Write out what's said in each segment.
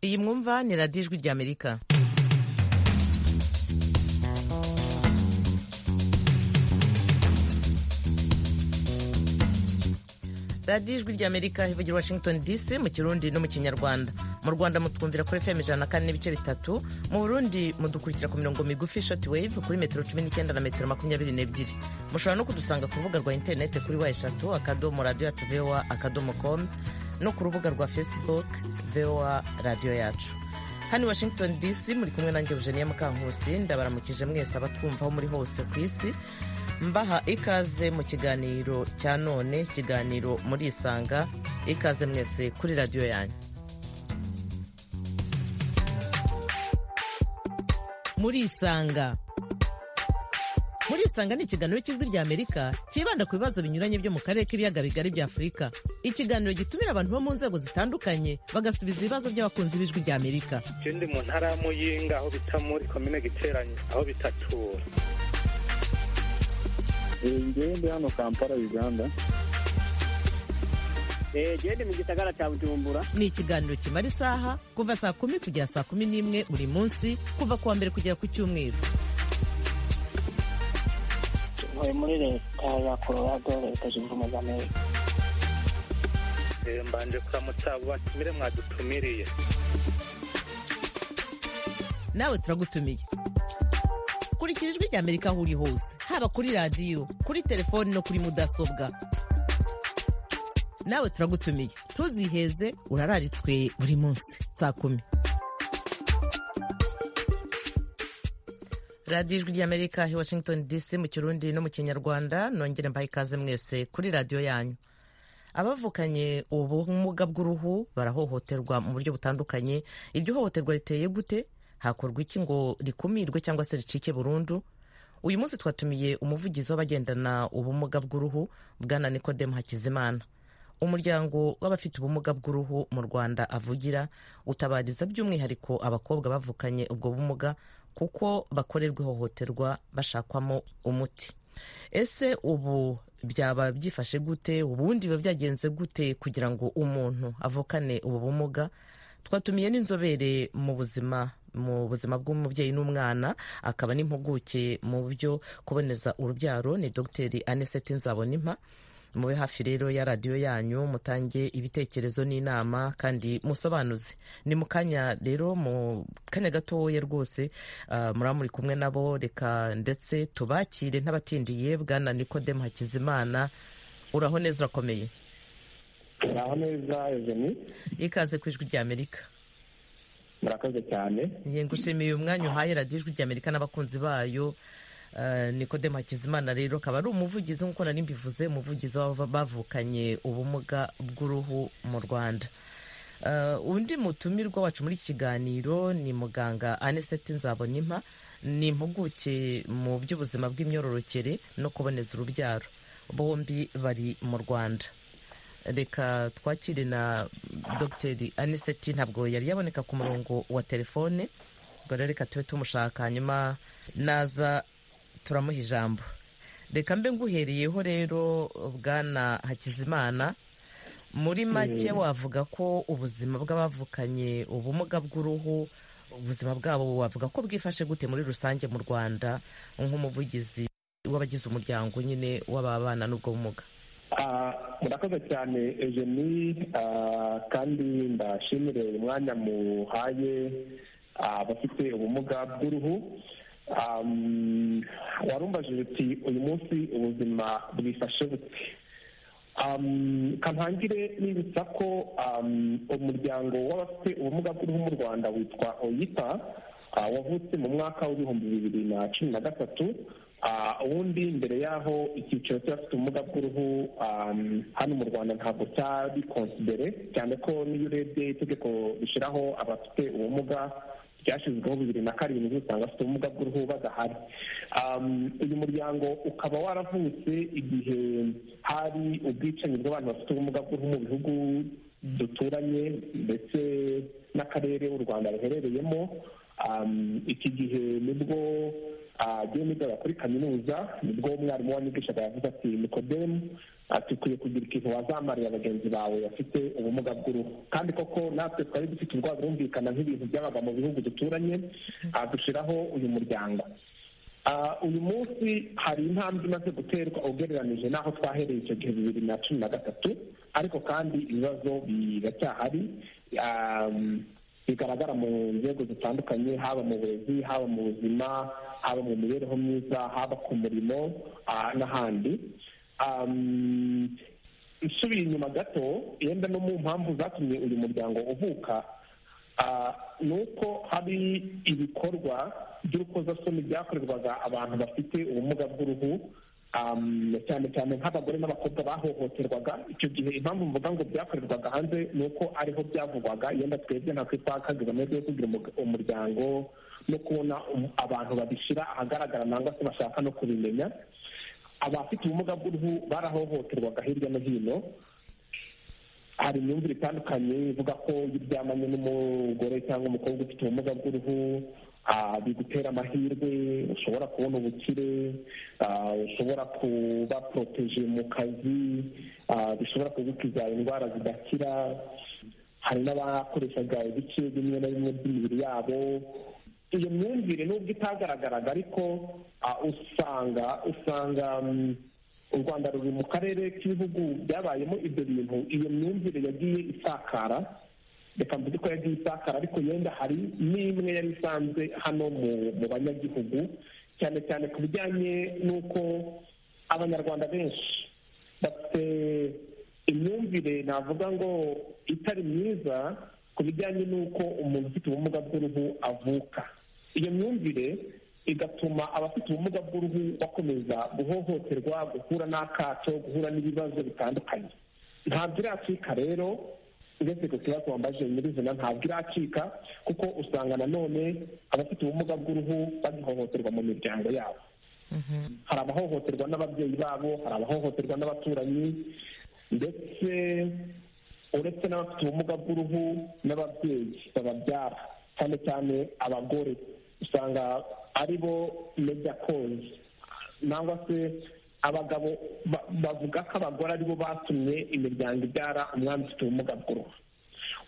iyi mwumva ni radiyo ijwi ry'amerika radiyo ijwi ry'amerika ivugira washington dc mu kirundi no mu kinyarwanda mu rwanda mutwumvira kuri fm ijana na kane n'ibice bitatu mu burundi mudukurikira ku mirongo migufi shoti wave kuri metero cumi n'icyenda na metero makumyabiri n'ebyiri mushobora no kudusanga ku rubuga rwa interinete kuri wa eshatu akadomo radiyo yacu voa akadomo komu no ku rubuga rwa facebook voa radiyo yacu hano i washington dc muri kumwe nanjye eugenia mukankusi ndabaramukije mwese abatwumvaho muri hose ku isi mbaha ikaze mu kiganiro cya none ikiganiro murisanga ikaze mwese kuri radiyo yanyu murisanga murisanga ni ikiganiro cy'ijwi rya amerika cyibanda ku bibazo binyuranye byo mu karere k'ibiyaga bigari bya afurika ikiganiro gitumira abantu bo mu nzego zitandukanye bagasubiza ibibazo by'abakunzi b'ijwi rya amerika je ndi mu ntara ya muyinga aho bita muri komine giteranye aho bita tura ngewe ndi hano kampala uganda gende mu gisagara cya bujumbura ni ikiganiro kimara isaha kuva saa kumi kugera saa kumi n'imwe buri munsi kuva ku wa mbere kugera ku cyumweru tuvuye muri leta ya colorado leta zunze ubumwe za amerika Eh, mbanje kuramutsa abo batumire mwadutumiriye nawe turagutumiye kurikira ijwi rya amerika aho uri hose haba kuri radiyo kuri telefoni no kuri mudasobwa nawe turagutumiye ntuziheze urararitswe buri munsi saa kumi radiyo ijwi ry'amerika i washington dc mu kirundi no mu kinyarwanda nongere mbaha ikaze mwese kuri radiyo yanyu abavukanye ubumuga bw'uruhu barahohoterwa mu buryo butandukanye iryo hohoterwa riteye gute hakorwa iki ngo rikumirwe cyangwa se ricike burundu uyu munsi twatumiye umuvugizi w'abagendana ubumuga bw'uruhu bwana nikodemu hakizimana umuryango w'abafite ubumuga bw'uruhu mu rwanda avugira utabariza by'umwihariko abakobwa bavukanye ubwo bumuga kuko bakorerwa ihohoterwa bashakwamo umuti ese ubu byaba byifashe gute ubundi biba byagenze gute kugira ngo umuntu avukane ubu bumuga twatumiye n'inzobere mu buzima mu buzima bw'umubyeyi n'umwana akaba n'impuguke mu byo kuboneza urubyaro ni dogiteri aniseti nzabonimpa mube hafi rero ya radiyo yanyu mutange ibitekerezo n'inama kandi musobanuze ni mu kanya rero mu kanya gatoya rwose ah, muraba muri kumwe nabo reka ndetse tubakire ntabatindiye bwana nikodemu hakizimana uraho neza urakomeye naho neza eveni ikaze ku ijwi rya amerika murakoze cyane ngiye ngushimiye umwanya uhaye radiyo ijwi rya amerika n'abakunzi bayo Uh, nikodemu hakizimana rero akaba ari umuvugizi nk'uko nari mbivuze umuvugizi w'aba- bavukanye ubumuga bw'uruhu mu rwanda Uh, undi mutumirwa wacu muri iki kiganiro ni muganga aniseti nzabonimpa ni impuguke mu by'ubuzima bw'imyororokere no kuboneza urubyaro bombi bari mu rwanda reka twakire na dogiteri aniseti ntabwo yari yaboneka ku murongo wa telefone ubwo rero reka tube tumushaka hanyuma naza turamuha ijambo reka mbe nguhereyeho rero bwana hakizimana muri make wavuga ko ubuzima bw'abavukanye ubumuga bw'uruhu ubuzima bwabo wavuga ko bwifashe gute muri rusange mu rwanda nk'umuvugizi w'abagize umuryango nyine w'ababana n'ubwo bumuga Ah, murakoze cyane eveni ah, kandi ndashimire uyu mwanya muhaye ah, abafite ubumuga bw'uruhu Um, warumbajije uti uyu munsi ubuzima bwifashe bute um, kantangire nibutsa ko um, umuryango w'abafite ubumuga bw'uruhu mu rwanda witwa oyita ah, wavutse mu mwaka w'ibihumbi bibiri na cumi na gatatu Ah, ubundi mbere y'aho icyiciro cy'abafite ubumuga bw'uruhu um, hano mu rwanda ntabwo cyari konsidere cyane ko n'iyo urebye itegeko rishyiraho abafite ubumuga ryashyizweho bibiri na karindwi usanga bafite ubumuga bw'uruhu badahari Um, uyu muryango ukaba waravutse igihe hari ubwicanyi bw'abantu bafite ubumuga bw'uruhu mu bihugu duturanye ndetse n'akarere u rwanda ruherereyemo Um, iki gihe nibwo agiye nigaga kuri kaminuza nibwo umwarimu wanigishaga yavuze ati nikodemu ati ukwiye kugira ikintu wazamarira bagenzi bawe bafite ubumuga bw'uruhu kandi koko natwe twari dufite urwaga rumvikana nk'ibintu byabaga mu bihugu duturanye dushyiraho uyu muryango uyu munsi hari intambwe imaze guterwa ugereranije n'aho twahereye icyo gihe bibiri na cumi na gatatu ariko kandi ibibazo biracyahari bigaragara mu nzego zitandukanye haba mu burezi haba mu buzima haba mu mibereho myiza haba ku murimo n'ahandi nsubiye inyuma gato yenda no mu mpamvu zatumye uyu muryango uvuka ni uko hari ibikorwa by'urukozasoni byakorerwaga abantu bafite ubumuga bw'uruhu cyane cyane nk'abagore n'abakobwa bahohoterwaga icyo gihe impamvu mvuga ngo byakorerwaga hanze ni uko ariho byavugwaga yenda twebwe natwe twakageze amahirwe yo kugira umuryango no kubona abantu babishyira ahagaragara nangwa se bashaka no kubimenya abafite ubumuga bw'uruhu barahohoterwaga hirya no hino hari imyumvire itandukanye ivuga ko iyo uryamanye n'umugore cyangwa umukobwa ufite ubumuga bw'uruhu bigutera amahirwe ushobora kubona ubukire ushobora kuba poroteje mu kazi bishobora kugukiza indwara zidakira hari n'abakoreshaga ibice bimwe na bimwe by'imibiri yabo iyo myumvire nubwo itagaragaraga ariko usanga usanga u rwanda ruri mu karere k'ibihugu byabayemo ibyo bintu iyo myumvire yagiye isakara reka mvuge ko yagiye isakara ariko yenda hari n'imwe yari isanzwe hano mu banyagihugu cyane cyane ku bijyanye n'uko abanyarwanda benshi bafite imyumvire navuga ngo itari myiza ku bijyanye n'uko umuntu ufite ubumuga bw'uruhu avuka iyo myumvire igatuma abafite ubumuga bw'uruhu bakomeza guhohoterwa guhura n'akato guhura n'ibibazo bitandukanye ntabwo iracika rero uretse ku kibazo wambaje nyirizina ntabwo iracika kuko usanga nanone abafite ubumuga bw'uruhu bagihohoterwa mu miryango yabo hari abahohoterwa n'ababyeyi babo hari abahohoterwa n'abaturanyi ndetse uretse n'abafite ubumuga bw'uruhu n'ababyeyi bababyara cyane cyane abagore usanga ari bo meja kozi nangwa se abagabo bavuga ko abagore aribo batumye imiryango ibyara umwana ufite ubumuga bw'uruhu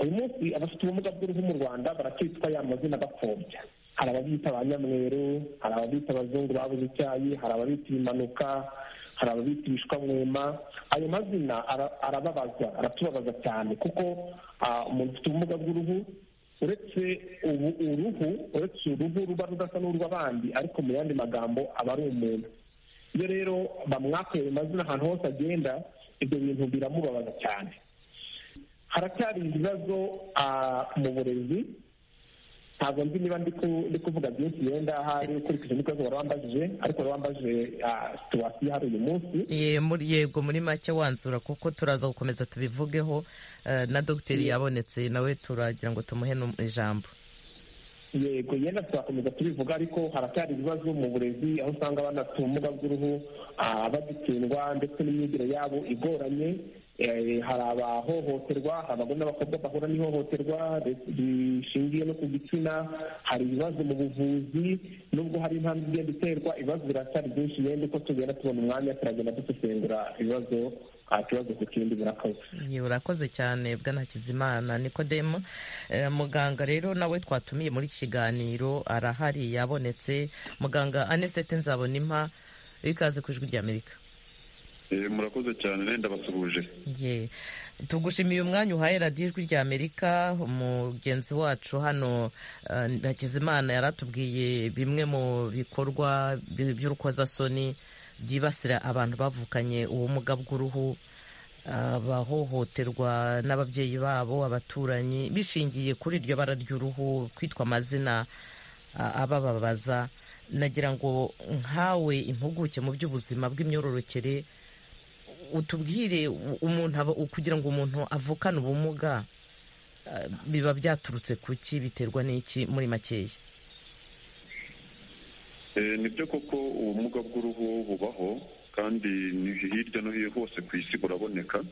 uyu munsi abafite ubumuga bw'uruhu mu rwanda baracyitwa ya mazina bapfobya hari ababita ba nyamweru hari ababita abazungu babuze icyayi hari ababita ibimanuka hari ababita ibishwamwema ayo mazina arababaza aratubabaza cyane kuko umuntu ufite ubumuga bw'uruhu uretse ubu uruhu uretse uruhu ruba rudasa n'urw'abandi ariko mu yandi magambo aba ari umuntu iyo rero bamwakeye amazina ahantu hose agenda ibyo bintu biramubabaza cyane haracyari ibibazo mu burezi ntabwo nzi niba ndi kuvuga byinshi yenda hari ukurikije n'ikibazo wari wambajije ariko wari wambajije situwasiyo hari uyu munsi yego muri make wanzura kuko turaza gukomeza tubivugeho na dogiteri yabonetse nawe turagira ngo tumuhe ijambo yego yenda twakomeza tubivuga ariko haracyari ibibazo mu burezi aho usanga abana bafite ubumuga bw'uruhu bagitsindwa ndetse n'imyigire yabo igoranye hari abahohoterwa hari abagore n'abakobwa bahura n'ihohoterwa rishingiye no ku gitsina hari ibibazo mu buvuzi nubwo hari intambwe igenda iterwa ibibazo biracyari byinshi yenda uko tugenda tubona umwanya turagenda dusesengura ibibazo ikibazo ku kindi burakoze urakoze cyane bwanakizimana nikodemu muganga rero nawe twatumiye muri iki kiganiro arahari yabonetse muganga anesete nzabonimpa ikaze ku ijwi ry'amerika murakoze cyane renda basuhuje tugushimiye umwanya uhaye radiyo ijwi rya amerika umugenzi wacu hano hakizimana yaratubwiye bimwe mu bikorwa by'urukozasoni byibasira abantu bavukanye ubumuga bw'uruhu abahohoterwa n'ababyeyi babo abaturanyi bishingiye kuri iryo bara ry'uruhu kwitwa amazina abababaza nagira ngo nkawe impuguke mu by'ubuzima bw'imyororokere utubwire umuntu kugira ngo umuntu avukane ubumuga biba byaturutse ku ki biterwa n'iki muri makeya ni byo koko ubumuga bw'uruhu bubaho kandi ni hirya no hino hose ku isi buraboneka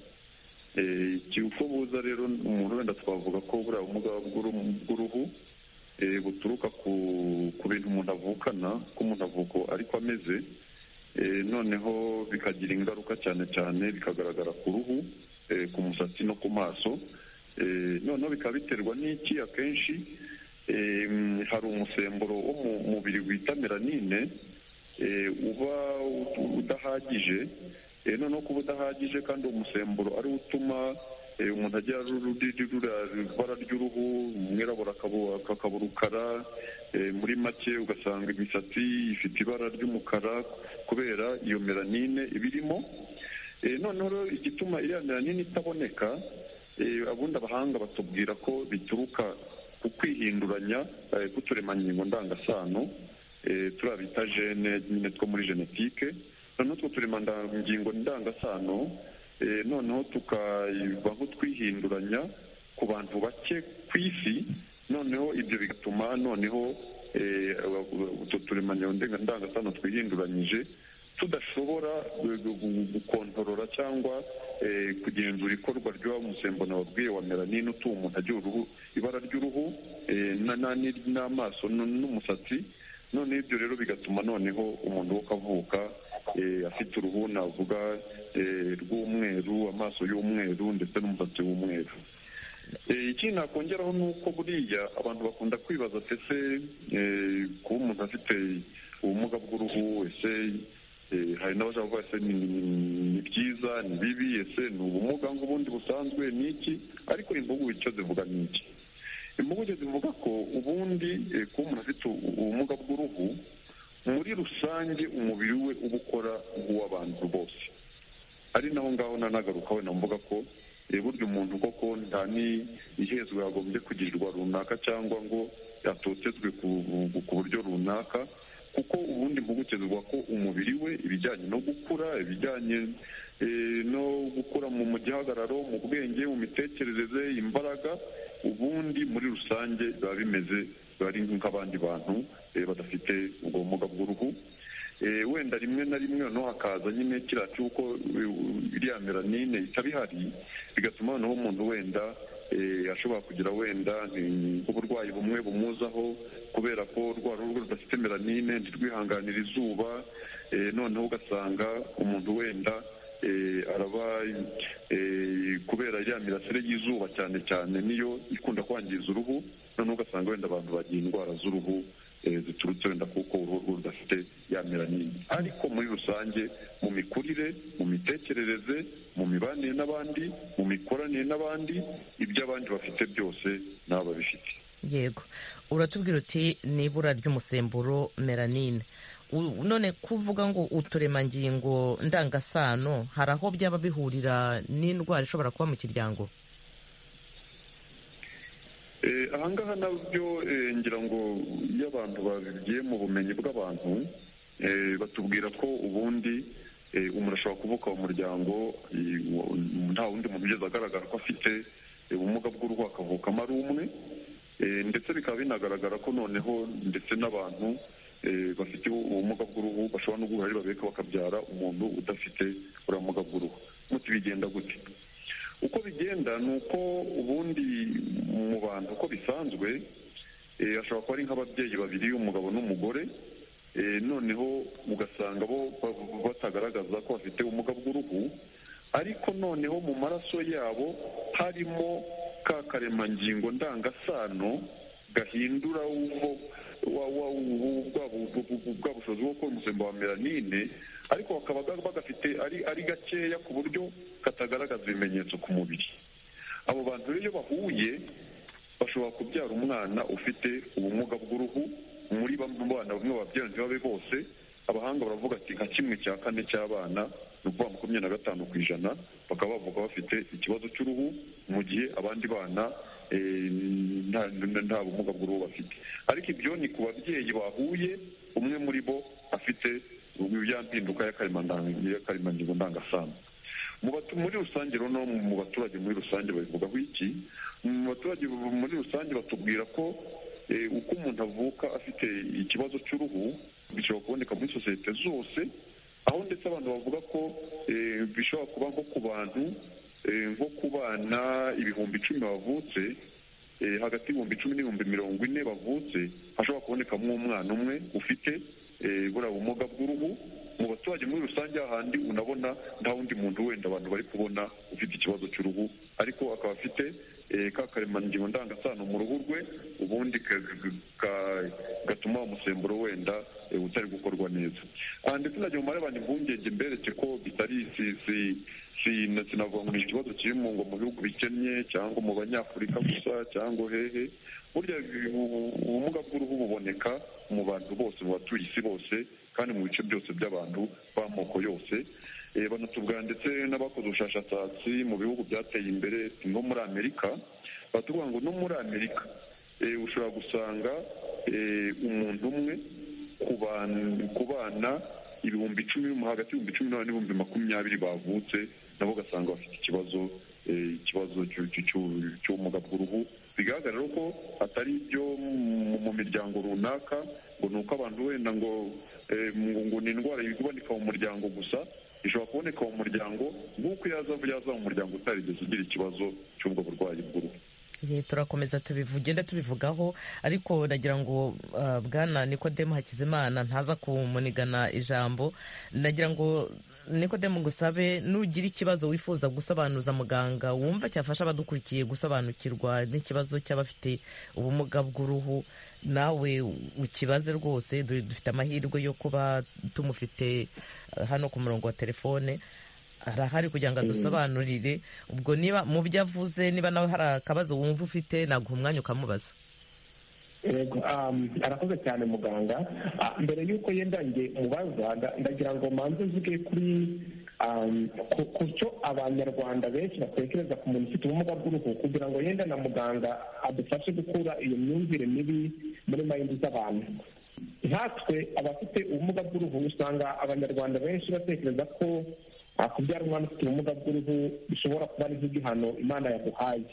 igihe uko buza rero umuntu wenda twavuga ko buriya bumuga bw'uruhu eh, buturuka ku ku bintu umuntu avukana k'umunavuko ariko ameze eh, noneho bikagira ingaruka cyane cyane bikagaragara ku ruhu eh, ku musatsi no ku maso eh, noneho bikaba biterwa n'iki akenshi em, hari umusemburo wo mu mubiri wita melanine eh, uba ut- udahagije Eh, noneho kuba udahagije kandi uwo musemburo ariwo utuma eh, umuntu agira ru- ru- ru- rura- ibara ry'uruhu umwirabura akaba- akaba urukara eh, muri make ugasanga imisatsi ifite ibara ry'umukara kubera iyo melanine ibirimo Eh, noneho rero igituma iriya melanine itaboneka eh, abundi abahanga batubwira ko bituruka ku kwihinduranya eh, k'uturemangingo ndangasano eh, turiya bita gene nyine two muri genetike noneho utwo turemangingo ndangasano eh, noneho tukaba nk'utwihinduranya ku bantu bake ku isi noneho ibyo bigatuma noneho eh, utwo turemangingo ndangasano twihinduranyije tudashobora gu- gu- gu- gukontorora cyangwa eh, kugenzura ikorwa ry'uwo musemburo wabwiye wa melanine utuma umuntu agira uruhu ibara ry'uruhu eh, na- na- ni- n'amaso n- n'umusatsi none ibyo rero bigatuma noneho umuntu wo kavuka eh, afite uruhu navuga eh, rw'umweru amaso y'umweru ndetse n'umusatsi w'umweru Eh, ikindi nakongeraho ni uko buriya abantu bakunda kwibaza se se eh, kuba umuntu afite ubumuga bw'uruhu ese eh, hari n'abashaka kuvuga ese ni ni- ni byiza ni bibi ese ni ubumuga nk'ubundi busanzwe ni iki ariko impuguke icyo zivuga ni iki impuguke zivuga ko ubundi eh, kuba umuntu afite u- ubumuga bw'uruhu muri rusange umubiri we uba ukora nk'uw'abantu bose ari naho ngaho nanagaruka wenda mvuga ko eh, burya umuntu koko nta n'ihezwa yagombye kugirirwa runaka cyangwa ngo yatotezwe ku ku buryo runaka kuko ubundi impuguke zivuga ko umubiri we ibijyanye no gukura ibijyanye eh, no gukura mu mu gihagararo mu bwenge mu mitekerereze imbaraga ubundi muri rusange biba bimeze biba ari nk'abandi bantu eh, badafite ubwo bumuga bw'uruhu Eh, wenda rimwe na rimwe noneho hakaza nyine kiriya cy'uko eh, iriya melanine itaba ihari bigatuma noneho umuntu wenda eh, ashobora kugira wenda eh, uburwayi bumwe bumuzaho kubera ko rwa ruhu rwe rudafite melanine ntirwihanganira izuba eh, noneho ugasanga umuntu wenda eh, araba eh, kubera ya mirasire y'izuba cyane cyane niyo ikunda kwangiza uruhu noneho ugasanga wenda abantu bagira indwara z'uruhu eh, ziturutse wenda kuko uruhu rwe rudafite ya melanine ariko muri rusange mu mikurire mu mitekerereze mu mibanire n'abandi mu mikoranire n'abandi iby'abandi bafite byose nabo babifite yego uratubwira uti ni ibura ry'umusemburo melanine U- none kuvuga ngo uturemangingo ndangasano hari aho byaba bihurira n'indwara ishobora kuba mu kiryango Eh, ahangaha nabyo eh, ngira ngo iyo abantu bagiye mu bumenyi bw'abantu eh, batubwira ko ubundi eh, umuntu ashobora kuvuka mu muryango eh, wo- nta wundi muntu ugeze agaragara ko afite eh, ubumuga bw'uruhu akavukamo ari umwe Eh, ndetse bikaba binagaragara ko noneho ndetse n'abantu eh, bafite ubumuga bw'uruhu bashobora no guhura ari babiri bakabyara umuntu udafite uriya bumuga bw'uruhu muti bigenda gute uko bigenda ni uko ubundi mu bantu uko bisanzwe eh, ashobora kuba ari nk'ababyeyi babiri umugabo n'umugore eh, noneho ugasanga bo ba- batagaragaza ko bafite ubumuga bw'uruhu ariko noneho mu maraso yabo harimo ka karemangingo ndangasano gahindura ubwo wa- wa- ubu- bwa bu- bu- bu- bwa bushobozi bwo gukora umusemburo wa melanine ariko bakaba ga- bagafite ari ari gakeya ku buryo katagaragaza ibimenyetso ku mubiri abo bantu rero iyo bahuye bashobora kubyara umwana ufite ubumuga b'uruhu muri bamwe mu bana bamwe babyara ntibabe bose abahanga baravuga ati nka kimwe cya kane cy'abana ni ukuvuga makumyabiri na gatanu ku ijana bakaba bavuga bafite ikibazo cy'uruhu mu gihe abandi bana eh, nta- nta nta bumuga bw'uruhu bafite ariko ibyo ni ku babyeyi bahuye umwe muri bo afite ya mpinduka y'akaremandango- y'akaremangingo ndangasano mu batu- muri rusange rero no mu baturage muri rusange babivugaho iki mu baturage bu- muri rusange batubwira ko eh, uko umuntu avuka afite ikibazo cy'uruhu bishobora kuboneka muri sosiyete zose aho ndetse abantu bavuga ko eh, bishobora kuba nko ku bantu eh, nko ku bana ibihumbi icumi bavutse eh, hagati y'ibihumbi icumi n'ibihumbi mirongo ine bavutse hashobora kubonekamo umwana umwe ufite eh, buriya bumuga bw'uruhu mu baturage muri rusange hahandi unabona nta wundi muntu wenda abantu bari kubona ufite ikibazo cy'uruhu ariko akaba afite eh, ka karemangingo ndangasano mu ruhu rwe ubundi ka- ka- gatuma umusemburo wenda eh, utari gukorwa neza Ah, ndetse nagira umubare abantu impungenge mbereke ko bitari si si- sina- sinavuga ngo ni ikibazo kiri mu ngo mu bihugu bikennye cyangwa mu banyafurika gusa cyangwa hehe burya ubu- ubumuga bw'uruhu buboneka mu bantu bose mu batuye isi bose kandi mu bice byose by'abantu b'amoko yose Eh, banatubwira ndetse n'abakoze ubushakashatsi mu bihugu byateye imbere nko muri amerika batubwira ngo no muri amerika eh, ushobora gusanga eh, umuntu umwe ku ban- ku bana ibihumbi icumi hagati y'ibihumbi cumi n'umunani n'ibihumbi makumyabiri bavutse nabo ugasanga bafite ikibazo eh, ikibazo cy'u- cy'u- cy'u- cy'ubumuga bw'uruhu bigaragara rero ko atari ibyo mu mu miryango runaka ngo ni uko abantu wenda ngo eh, ngo ngo ni indwara iboneka mu muryango gusa ishobora kuboneka mu muryango nk'uko yaza yaza mu muryango utarigeze ugira ikibazo cy'ubwo burwayi bw'uruhu Ye, turakomeza tubivugenda tubivugaho ariko nagira ngo ah, bwana nikodemu hakizimana ntaza kumunigana ijambo nagira ngo nikodemu ngusabe nugira ikibazo wifuza gusobanuza muganga wumva cyafasha abadukurikiye gusobanukirwa n'ikibazo cy'abafite ubumuga bw'uruhu nawe ukibaze rwose du- dufite amahirwe yo kuba tumufite ah, hano ku murongo wa telefone arahari kugira ngo adusobanurire ubwo niba mu byo avuze niba nawe hari akabazo wumva ufite naguha umwanya ukamubaza yego um, arakoze cyane muganga Ah, mbere y'uko yenda njye mubaza nda- ndagira ngo manze mvuge kuri um, ku- ku cyo abanyarwanda benshi batekereza ku muntu ufite ubumuga bw'uruhu kugira ngo yenda na muganga adufashe gukura iyo myumvire mibi muri mayindi z'abantu nkatwe abafite ubumuga bw'uruhu usanga abanyarwanda benshi batekereza ko ah, kubyara umwana ufite ubumuga bw'uruhu bishobora kuba ari nk'igihano imana yaguhaye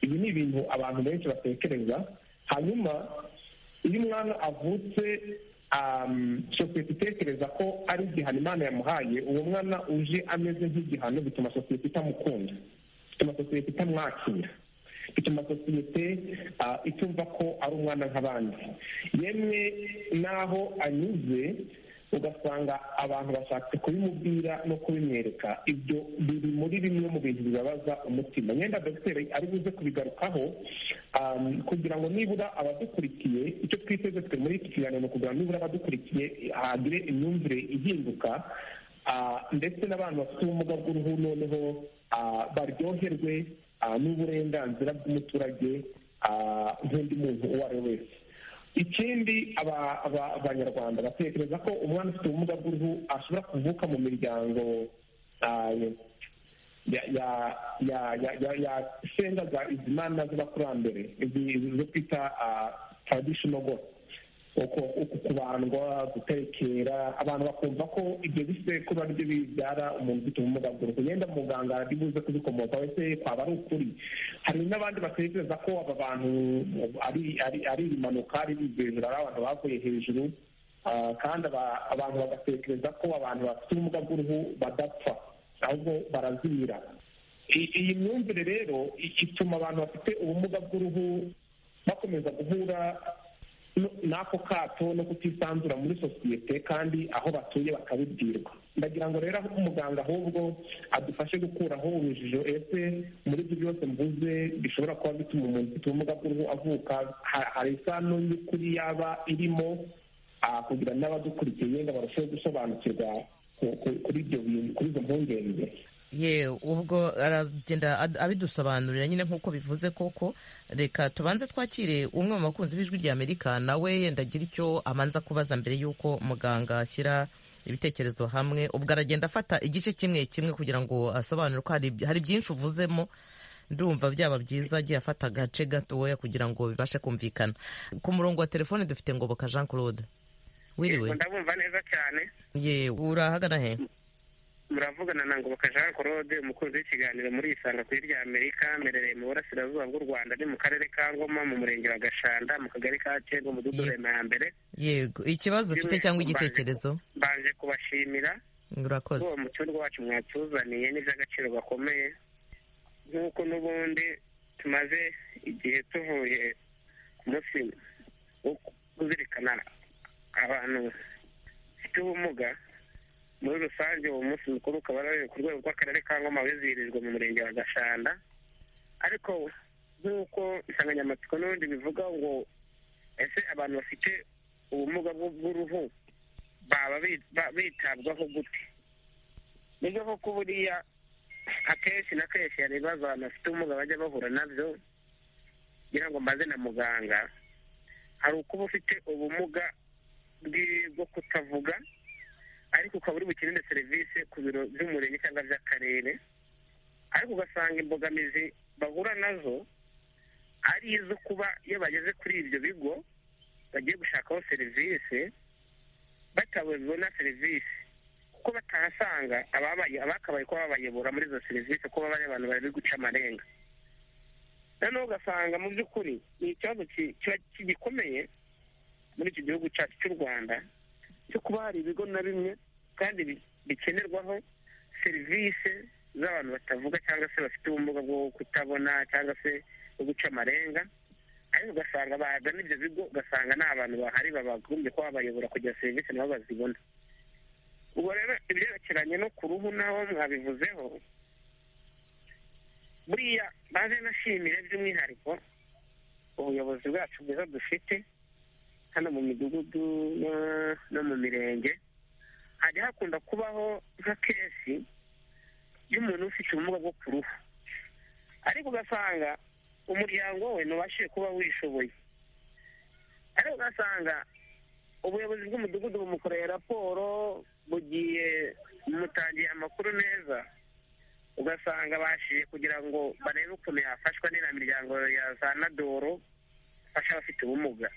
ibi ni ibintu abantu benshi batekereza hanyuma iyo umwana avutse um, sosiyete itekereza ko ari igihano imana yamuhaye uwo mwana uje ameze nk'igihano bituma sosiyete itamukunda bituma sosiyete itamwakira bituma sosiyete ah, itumva ko ari umwana nk'abandi yemwe n'aho anyuze ugasanga abantu bashatse kubimubwira no kubimwereka ibyo biri muri bimwe mu bintu bibabaza umutima nyenda dogiteri ari buze kubigarukaho um, kugira ngo nibura abadukurikiye icyo twiteze twe muri iki kiganiro ni ukugira ngo nibura abadukurikiye hagire imyumvire ihinduka ah, ndetse n'abantu bafite ubumuga bw'uruhu noneho ah, baryoherwe ah, n'uburenganzira bw'umuturage ah, nk'undi muntu uwo ari we wese ikindi aba- aba- abanyarwanda batekereza ko umwana ufite ubumuga bw'uruhu ashobora kuvuka mu miryango ah, ya- ya- ya- ya- ya- ya senga za izimana z'abakurambere izi izi zo twita traditional god uko uku kubandwa gutekera abantu bakumva ko ibyo bisekuru ari byo bibyara umuntu ufite ubumuga bw'uruhu yenda muganga ari buze kubikomoka wese kwaba ari ukuri hari n'abandi batekereza ko aba bantu ari ari- ari impanuka ari hejuru ari abantu bavuye hejuru ah, kandi aba- abantu bagatekereza ko abantu bafite ubumuga bw'uruhu badapfa ahubwo barazimira I- iyi myumvire rero i- ituma abantu bafite ubumuga bw'uruhu bakomeza guhura no- n'ako kato no kutisanzura muri sosiyete kandi aho batuye bakabibwirwa ndagira ngo rero umuganga ahubwo adufashe gukuraho urujijo ese muri ibyo byose mvuze bishobora kuba bituma umuntu ufite ubumuga bw'uruhu avuka ha- hari isano y'ukuri yaba irimo ah, kugira ngo n'abadukurikiye ngo barusheho gusobanukirwa ku- ku- kuri ibyo bintu kuri izo mpungenge ye ubwo aragenda ad- abidusobanurira nyine nk'uko bivuze koko reka tubanze twakire umwe mu bakunzi b'ijwi rya amerika nawe yenda agira icyo amanza kubaza mbere y'uko muganga ashyira ibitekerezo hamwe ubwo aragenda afata igice kimwe kimwe kugira ngo asobanure ko hari hari byinshi uvuzemo ndumva byaba byiza agiye afata agace gatoya kugira ngo bibashe kumvikana ku murongo wa telefone dufite ngoboka jean claude wiriwe Yego, ndabumva neza cyane ye urahagana he muravugana na ngoboka jean claude umukunzi w'ikiganiro muri isanga kuri rya amerika mberereye mu burasirazuba bw'u rwanda ni mu karere ka ngoma mu murenge wa gashanda mu kagari ka cyego mu mudugudu Ye- rema ya mbere yego ikibazo ufite cyangwa igitekerezo mbanje kubashimira urakoze uwo mu cyumba wacu mwatuzaniye n'iby'agaciro gakomeye nk'uko n'ubundi tumaze igihe tuvuye ku munsi wo kuzirikana abantu bafite ubumuga muri rusange uwo munsi mukuru ukaba ari ku rwego rw'akarere ka ngoma wizihirijwe mu murenge wa gashanda ariko nk'uko insanganyamatsiko n'ubundi bivuga ngo ese abantu bafite ubumuga bw'uruhu baba bitabwaho gute nibyo koko buriya akenshi na kenshi hari ibibazo abantu bafite ubumuga bajya bahura nabyo kugira ngo mbaze na muganga hari uko uba ufite ubumuga bwo kutavuga ariko ukaba uri bukenere serivisi ku biro by'umurenge cyangwa by'akarere ariko ugasanga imbogamizi bahura nazo ari izo kuba iyo bageze kuri ibyo bigo bagiye gushakaho serivisi batabona serivisi kuko batahasanga abakabaye kuba babayobora muri izo serivisi kuko baba ari abantu bari guca amarenga noneho ugasanga mu by'ukuri ni ikibazo kigikomeye muri iki gihugu cyacu cy'u rwanda cyo kuba hari ibigo na bimwe kandi bikenerwaho serivisi z'abantu batavuga cyangwa se bafite ubumuga bwo kutabona cyangwa se bwo guca amarenga ariko ugasanga bagana ibyo bigo ugasanga nta bantu bahari babagombye kuba babayobora kugira serivisi nabo bazibona ubwo rero ibyerekeranye no ku ruhu naho mwabivuzeho buriya maze nashimire by'umwihariko ubuyobozi bwacu bwiza dufite hano mu midugudu no mu mirenge hajya hakunda kubaho nka kesi y'umuntu ufite ubumuga bwo ku ruhu ariko ugasanga umuryango we ntubashije kuba wishoboye ariko ugasanga ubuyobozi bw'umudugudu bumukoreye raporo bugiye bumutangiye amakuru neza ugasanga bashije kugira ngo barebe ukuntu yafashwa n'iriya miryango ya za nadoro ifasha abafite ubumuga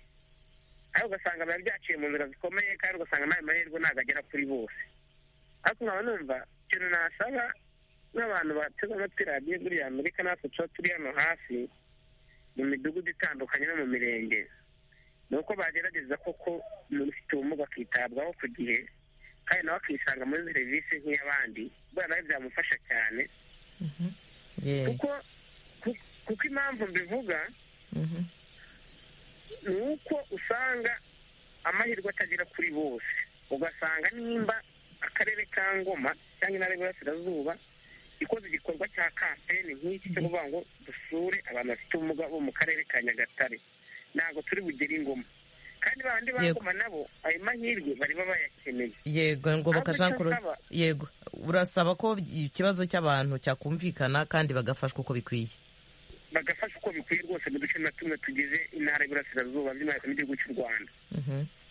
ariko ugasanga biba byaciye mu nzira zikomeye kandi ugasanga n'ayo mahirwe ntabwo agera kuri bose ariko nkaba numva ikintu nasaba n'abantu bateze amatwi radiyo buriya amerika natwe tuba turi hano hafi mu midugudu itandukanye no mu mirenge ni uko bagerageza koko umuntu ufite ubumuga akitabwaho ku gihe kandi nawe akisanga muri serivisi nk'iy'abandi buriya nawe byamufasha cyane kuko impamvu mbivuga ni uko usanga amahirwe atagera kuri bose ugasanga nimba akarere ka ngoma cyangwa intara y'iburasirazuba ikoze igikorwa cya kampeni nk'iki cyo kuvuga ngo dusure abantu bafite ubumuga bo mu karere ka nyagatare ntabwo turi bugere ingoma kandi bandi bagoma nabo ayo mahirwe bariba bayakeneye yego ngoboka jean claude yego urasaba ko ikibazo cy'abantu cyakumvikana kandi bagafashwa uko bikwiye bagafasha uko bikwiye rwose mu duce na tumwe tugize intara y'iburasirazuba by'umwihariko n'igihugu cy'u rwanda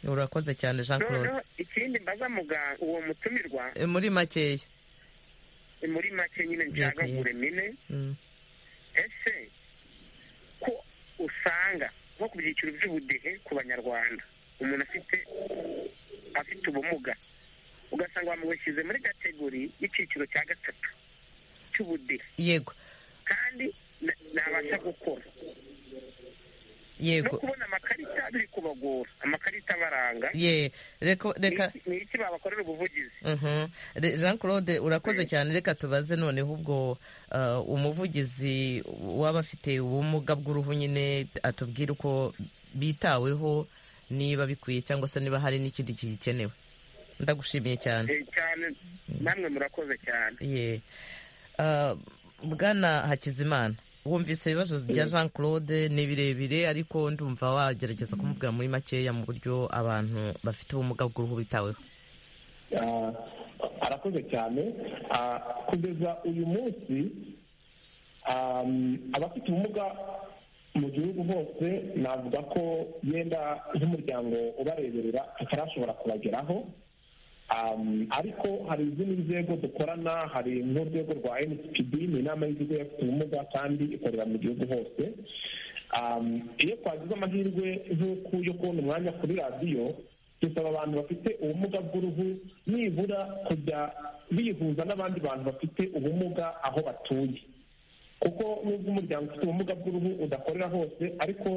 urakoze cyane jean claude ikindi mbaza muganga uwo mutumirwa muri makeya muri make nyine ncagagure mine ese ko usanga nko ku byiciro by'ubudehe ku banyarwanda umuntu afite afite ubumuga ugasanga bamushyize muri kategori y'icyiciro cya gatatu cy'ubudehe yego kandi nabasha gukora yego no kubona amakarita biri kubagora amakarita abaranga ye reka reka ni iki babakorera ubuvugizi jean claude urakoze cyane reka tubaze noneho ubwo umuvugizi w'abafite ubumuga bw'uruhu nyine atubwira uko bitaweho niba bikwiye cyangwa se niba hari n'ikindi gikenewe ndagushimiye cyane cyane namwe murakoze cyane ye bwana hakizimana wumvise ibibazo bya jean claude ni birebire ariko ndumva wagerageza kumubwira muri makeya mu buryo abantu bafite ubumuga bw'uruhu bitaweho arakoze cyane kugeza uyu munsi abafite ubumuga mu gihugu hose navuga ko yenda nk'umuryango ubareberera tutarashobora kubageraho ariko hari izindi nzego dukorana hari n'urwego rwa nsgb ni inama y'ibigo y'abafite ubumuga kandi ikorera mu gihugu hose iyo twagize amahirwe nk'uku yo kubona umwanya kuri radiyo dusaba abantu bafite ubumuga bw'uruhu nibura kujya bihuza n'abandi bantu bafite ubumuga aho batuye kuko nubwo umuryango ufite ubumuga bw'uruhu udakorera hose ariko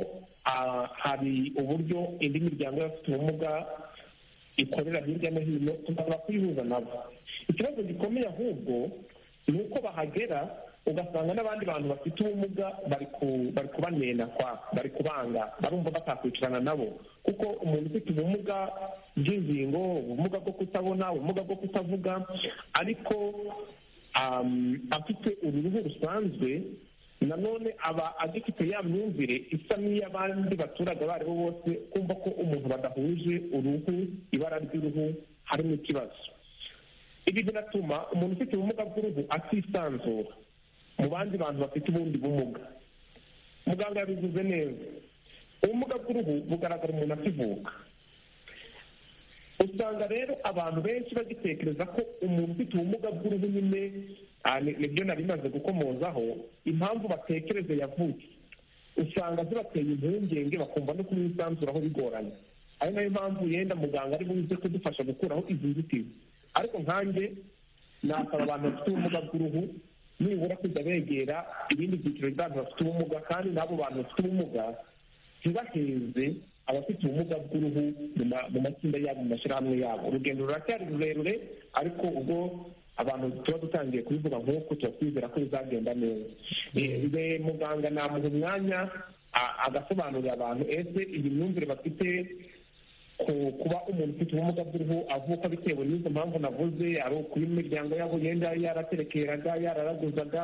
hari uburyo indi miryango y'abafite ubumuga ikorera hirya no hino tugomba kuyihuza nabo ikibazo gikomeye ahubwo ni uko bahagera ugasanga n'abandi bantu bafite ubumuga bari kubanena kwa bari kubanga barumva batakwicarana nabo kuko umuntu ufite ubumuga bw'ingingo ubumuga bwo kutabona ubumuga bwo kutavuga ariko afite uruhu rusanzwe nanone aba agifite ya myumvire isa n'iy'abandi baturage abo aribo bose kumva ko umuntu badahuje uruhu ibara ry'uruhu harimo ikibazo ibi biratuma umuntu ufite ubumuga bw'uruhu atisanzura mu bandi bantu bafite ubundi bumuga muganga yabivuze neza ubumuga bw'uruhu bugaragara umuntu akivuka usanga rero abantu benshi bagitekereza ko umuntu ufite ubumuga bw'uruhu nyine nibyo nari bimaze gukomozaho impamvu batekereza yavutse usanga zibateye impungenge bakumva no kumwisanzuraho bigoranye ari nayo mpamvu yenda muganga ari buze kudufasha gukuraho izi nzitizi ariko nkanjye nasaba abantu bafite ubumuga bw'uruhu nibura kujya begera ibindi byiciro by'abantu bafite ubumuga kandi n'abo bantu bafite ubumuga ntibaheze abafite ubumuga bw'uruhu mu matsinda yabo mu mashyirahamwe yabo urugendo ruracyari rurerure ariko ubwo abantu tuba dutangiye kubivuga nk'uko tuba twizera ko bizagenda neza muganga namuha umwanya agasobanurira abantu ese iyi myumvire bafite kuba umuntu ufite ubumuga bw'uruhu avuka bitewe n'izo mpamvu navuze ari ukuba imiryango yabo yenda yaraterekeraga yararaguzaga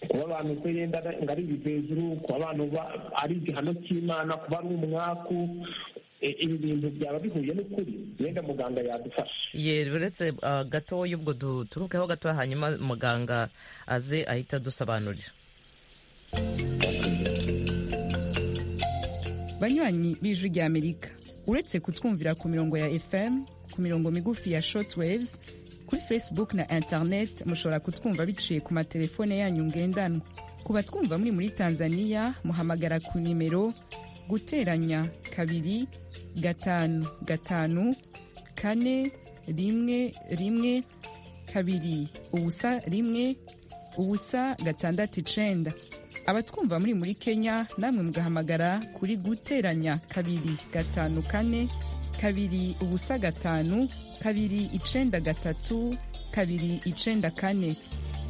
kuba abantu se yenda ngo ari ibivejuru kuba abantu ari igihano cy'imana kuba ari umwaku ibi bintu byaba bihuye n'ukuri yenda muganga yadufasha uretse gatoya ubwo duturukeho gatoya hanyuma muganga aze ahita adusobanurira banywanyi b'ijwi ry'amerika uretse kutwumvira ku mirongo ya fm ku mirongo migufi ya shortwaves kuri facebook na internet mushobora kutwumva biciye ku matelefone yanyu ngendanwa ku batwumva muri muri tanzania muhamagara ku nimero guteranya kabiri gatanu gatanu kane rimwe rimwe kabiri ubusa rimwe ubusa gatandatu icenda abatwumva muri muri kenya namwe mugahamagara kuri guteranya kabiri gatanu kane kabiri ubusa gatanu kabiri icenda gatatu kabiri icenda kane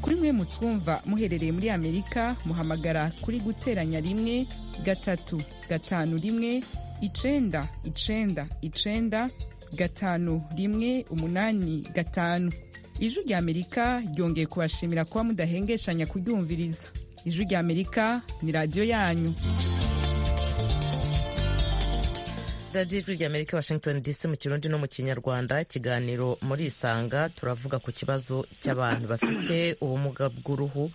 kuri mwe mutwumva muherereye muri amerika muhamagara kuri guteranya rimwe gatatu gatanu rimwe icenda icenda icenda gatanu rimwe umunani gatanu ijwi rya amerika ryongeye kubashimira kuba mudahengeshanya kuryumviriza ijwi rya amerika ni radiyo yanyu radiyo ijwi rya amerika washington dc mu kirundi no mu kinyarwanda ikiganiro muri isanga turavuga ku kibazo cy'abantu bafite ubumuga bw'uruhu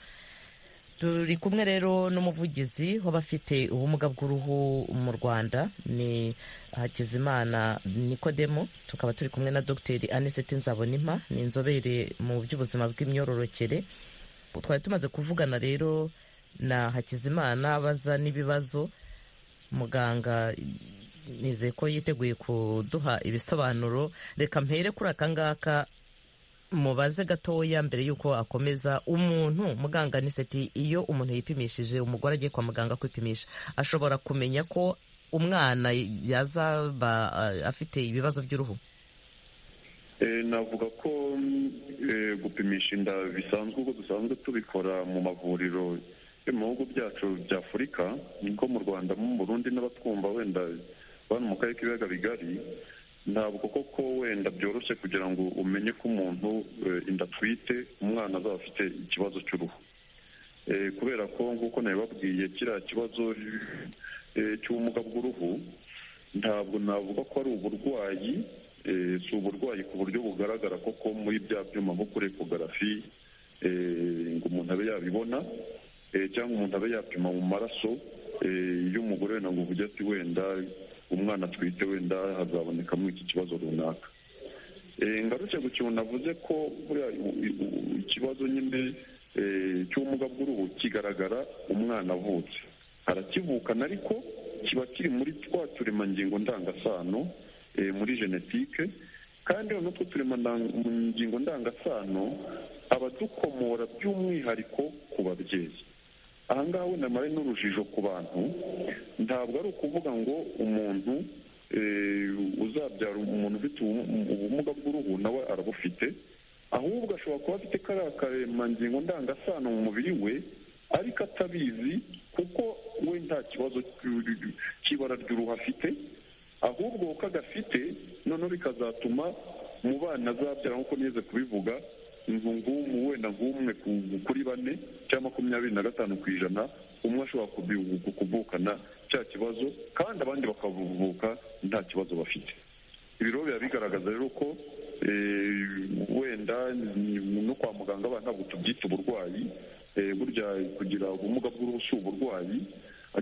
turi kumwe rero n'umuvugizi w'abafite ubumuga bw'uruhu mu rwanda ni hakizimana nikodemo tukaba turi kumwe na dogiteri aniseti nzabonimpa ni inzobere mu by'ubuzima bw'imyororokere twari tumaze kuvugana rero na hakizimana abaza n'ibibazo muganga nizeye ko yiteguye kuduha ibisobanuro reka mpere kuri aka ngaka mubaze gatoya mbere y'uko akomeza umuntu muganga niseti iyo umuntu yipimishije umugore agiye kwa muganga kwipimisha ashobora kumenya ko umwana yazaba afite ibibazo by'uruhu navuga ko gupimisha inda bisanzwe uko dusanzwe tubikora mu mavuriro yo mu bihugu byacu bya afurika niko mu rwanda mu burundi n'abatwumva wenda bano mu karere k'ibiyaga bigari ntabwo koko wenda byoroshye kugira ngo umenye ko umuntu inda atwite umwana azaba afite ikibazo cy'uruhu kubera ko nk'uko nabibabwiye kiriya kibazo cy'ubumuga bw'uruhu ntabwo navuga ko ari uburwayi si uburwayi ku buryo bugaragara koko muri bya byuma nko kuri ekogarafi ngo umuntu abe yabibona cyangwa umuntu abe yapima mu maraso iyo umugore wenda ngo uvuge ati wenda umwana atwite wenda hazabonekamo iki kibazo runaka ngaruke ku kintu navuze ko ikibazo nyine cy'ubumuga bw'uruhu kigaragara umwana avutse arakivukana ariko kiba kiri muri twa turemangingo ndangasano muri genetike kandi noneho two turemangingo ndangasano abadukomora by'umwihariko ku babyeyi ahangaha wenda mare n'urujijo ku bantu ntabwo ari ukuvuga ngo umuntu uzabyara umuntu ufite ubumuga bw'uruhu nawe arabufite ahubwo ashobora kuba afite kariya karemangingo ndangasano mu mubiri we ariko atabizi kuko we nta kibazo cy'ibara ry'uruhu afite ahubwo uko agafite noneho bikazatuma mu bana azabyara nk'uko nigeze kubivuga ng'umu wenda nk'umwe kuri bane cyangwa makumyabiri na gatanu ku ijana umwe ashobora kuvukana cya kibazo kandi abandi bakavuka nta kibazo bafite ibi rero biba bigaragaza rero ko wenda no kwa muganga abana ntabwo tubyita uburwayi burya kugira ubumuga bw'uruhu si uburwayi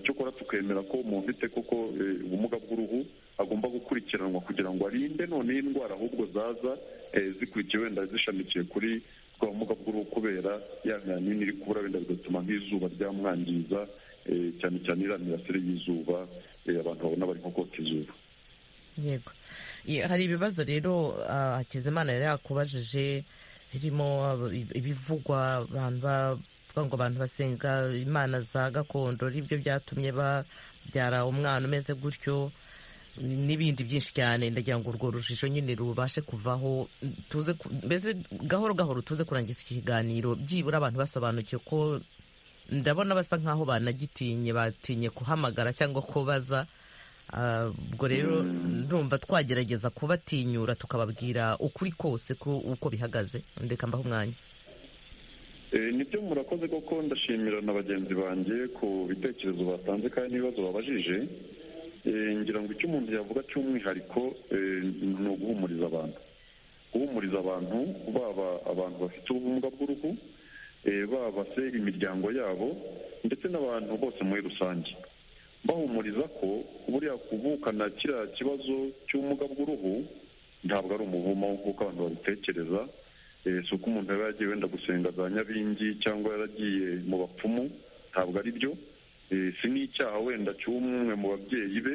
cyokora tukemera ko umuntu ufite koko ubumuga bw'uruhu agomba gukurikiranwa kugira ngo arinde noneho indwara ahubwo zaza zikurikiye wenda zishamikiye kuri bwa bumuga bw'uruhu kubera ya nini iri kubura wenda bigatuma nk'izuba ryamwangiza cyane cyane iriya mirasire y'izuba abantu babona bari nko kota izuba yego hari ibibazo rero hakizimana yari yakubajije birimo ibivugwa abantu bavuga ngo abantu basenga imana za gakondo aribyo byatumye babyara umwana umeze gutyo n'ibindi byinshi cyane ndagira ngo urwo rujijo nyine rubashe kuvaho tuze mbese gahoro gahoro tuze kurangiza iki kiganiro byibura abantu basobanukiwe ko ndabona basa nk'aho banagitinye batinye kuhamagara cyangwa kubaza ubwo rero ndumva twagerageza kubatinyura tukababwira ukuri kose uko bihagaze ndeka mbaho umwanya nibyo murakoze koko ndashimira na bagenzi banjye ku bitekerezo batanze kandi n'ibibazo babajije ngira ngo icyo umuntu yavuga cy'umwihariko ni uguhumuriza abantu guhumuriza abantu baba abantu bafite ubumuga bw'uruhu baba se imiryango yabo ndetse n'abantu bose muri rusange bahumuriza ko buriya kuvukana kiriya kibazo cy'ubumuga bw'uruhu ntabwo ari umuvumo nk'uko abantu babitekereza si uko umuntu yaba yagiye wenda gusenga za nyabingi cyangwa yaragiye mu bapfumu ntabwo ari byo si n'icyaha wenda cy'umwe mu babyeyi be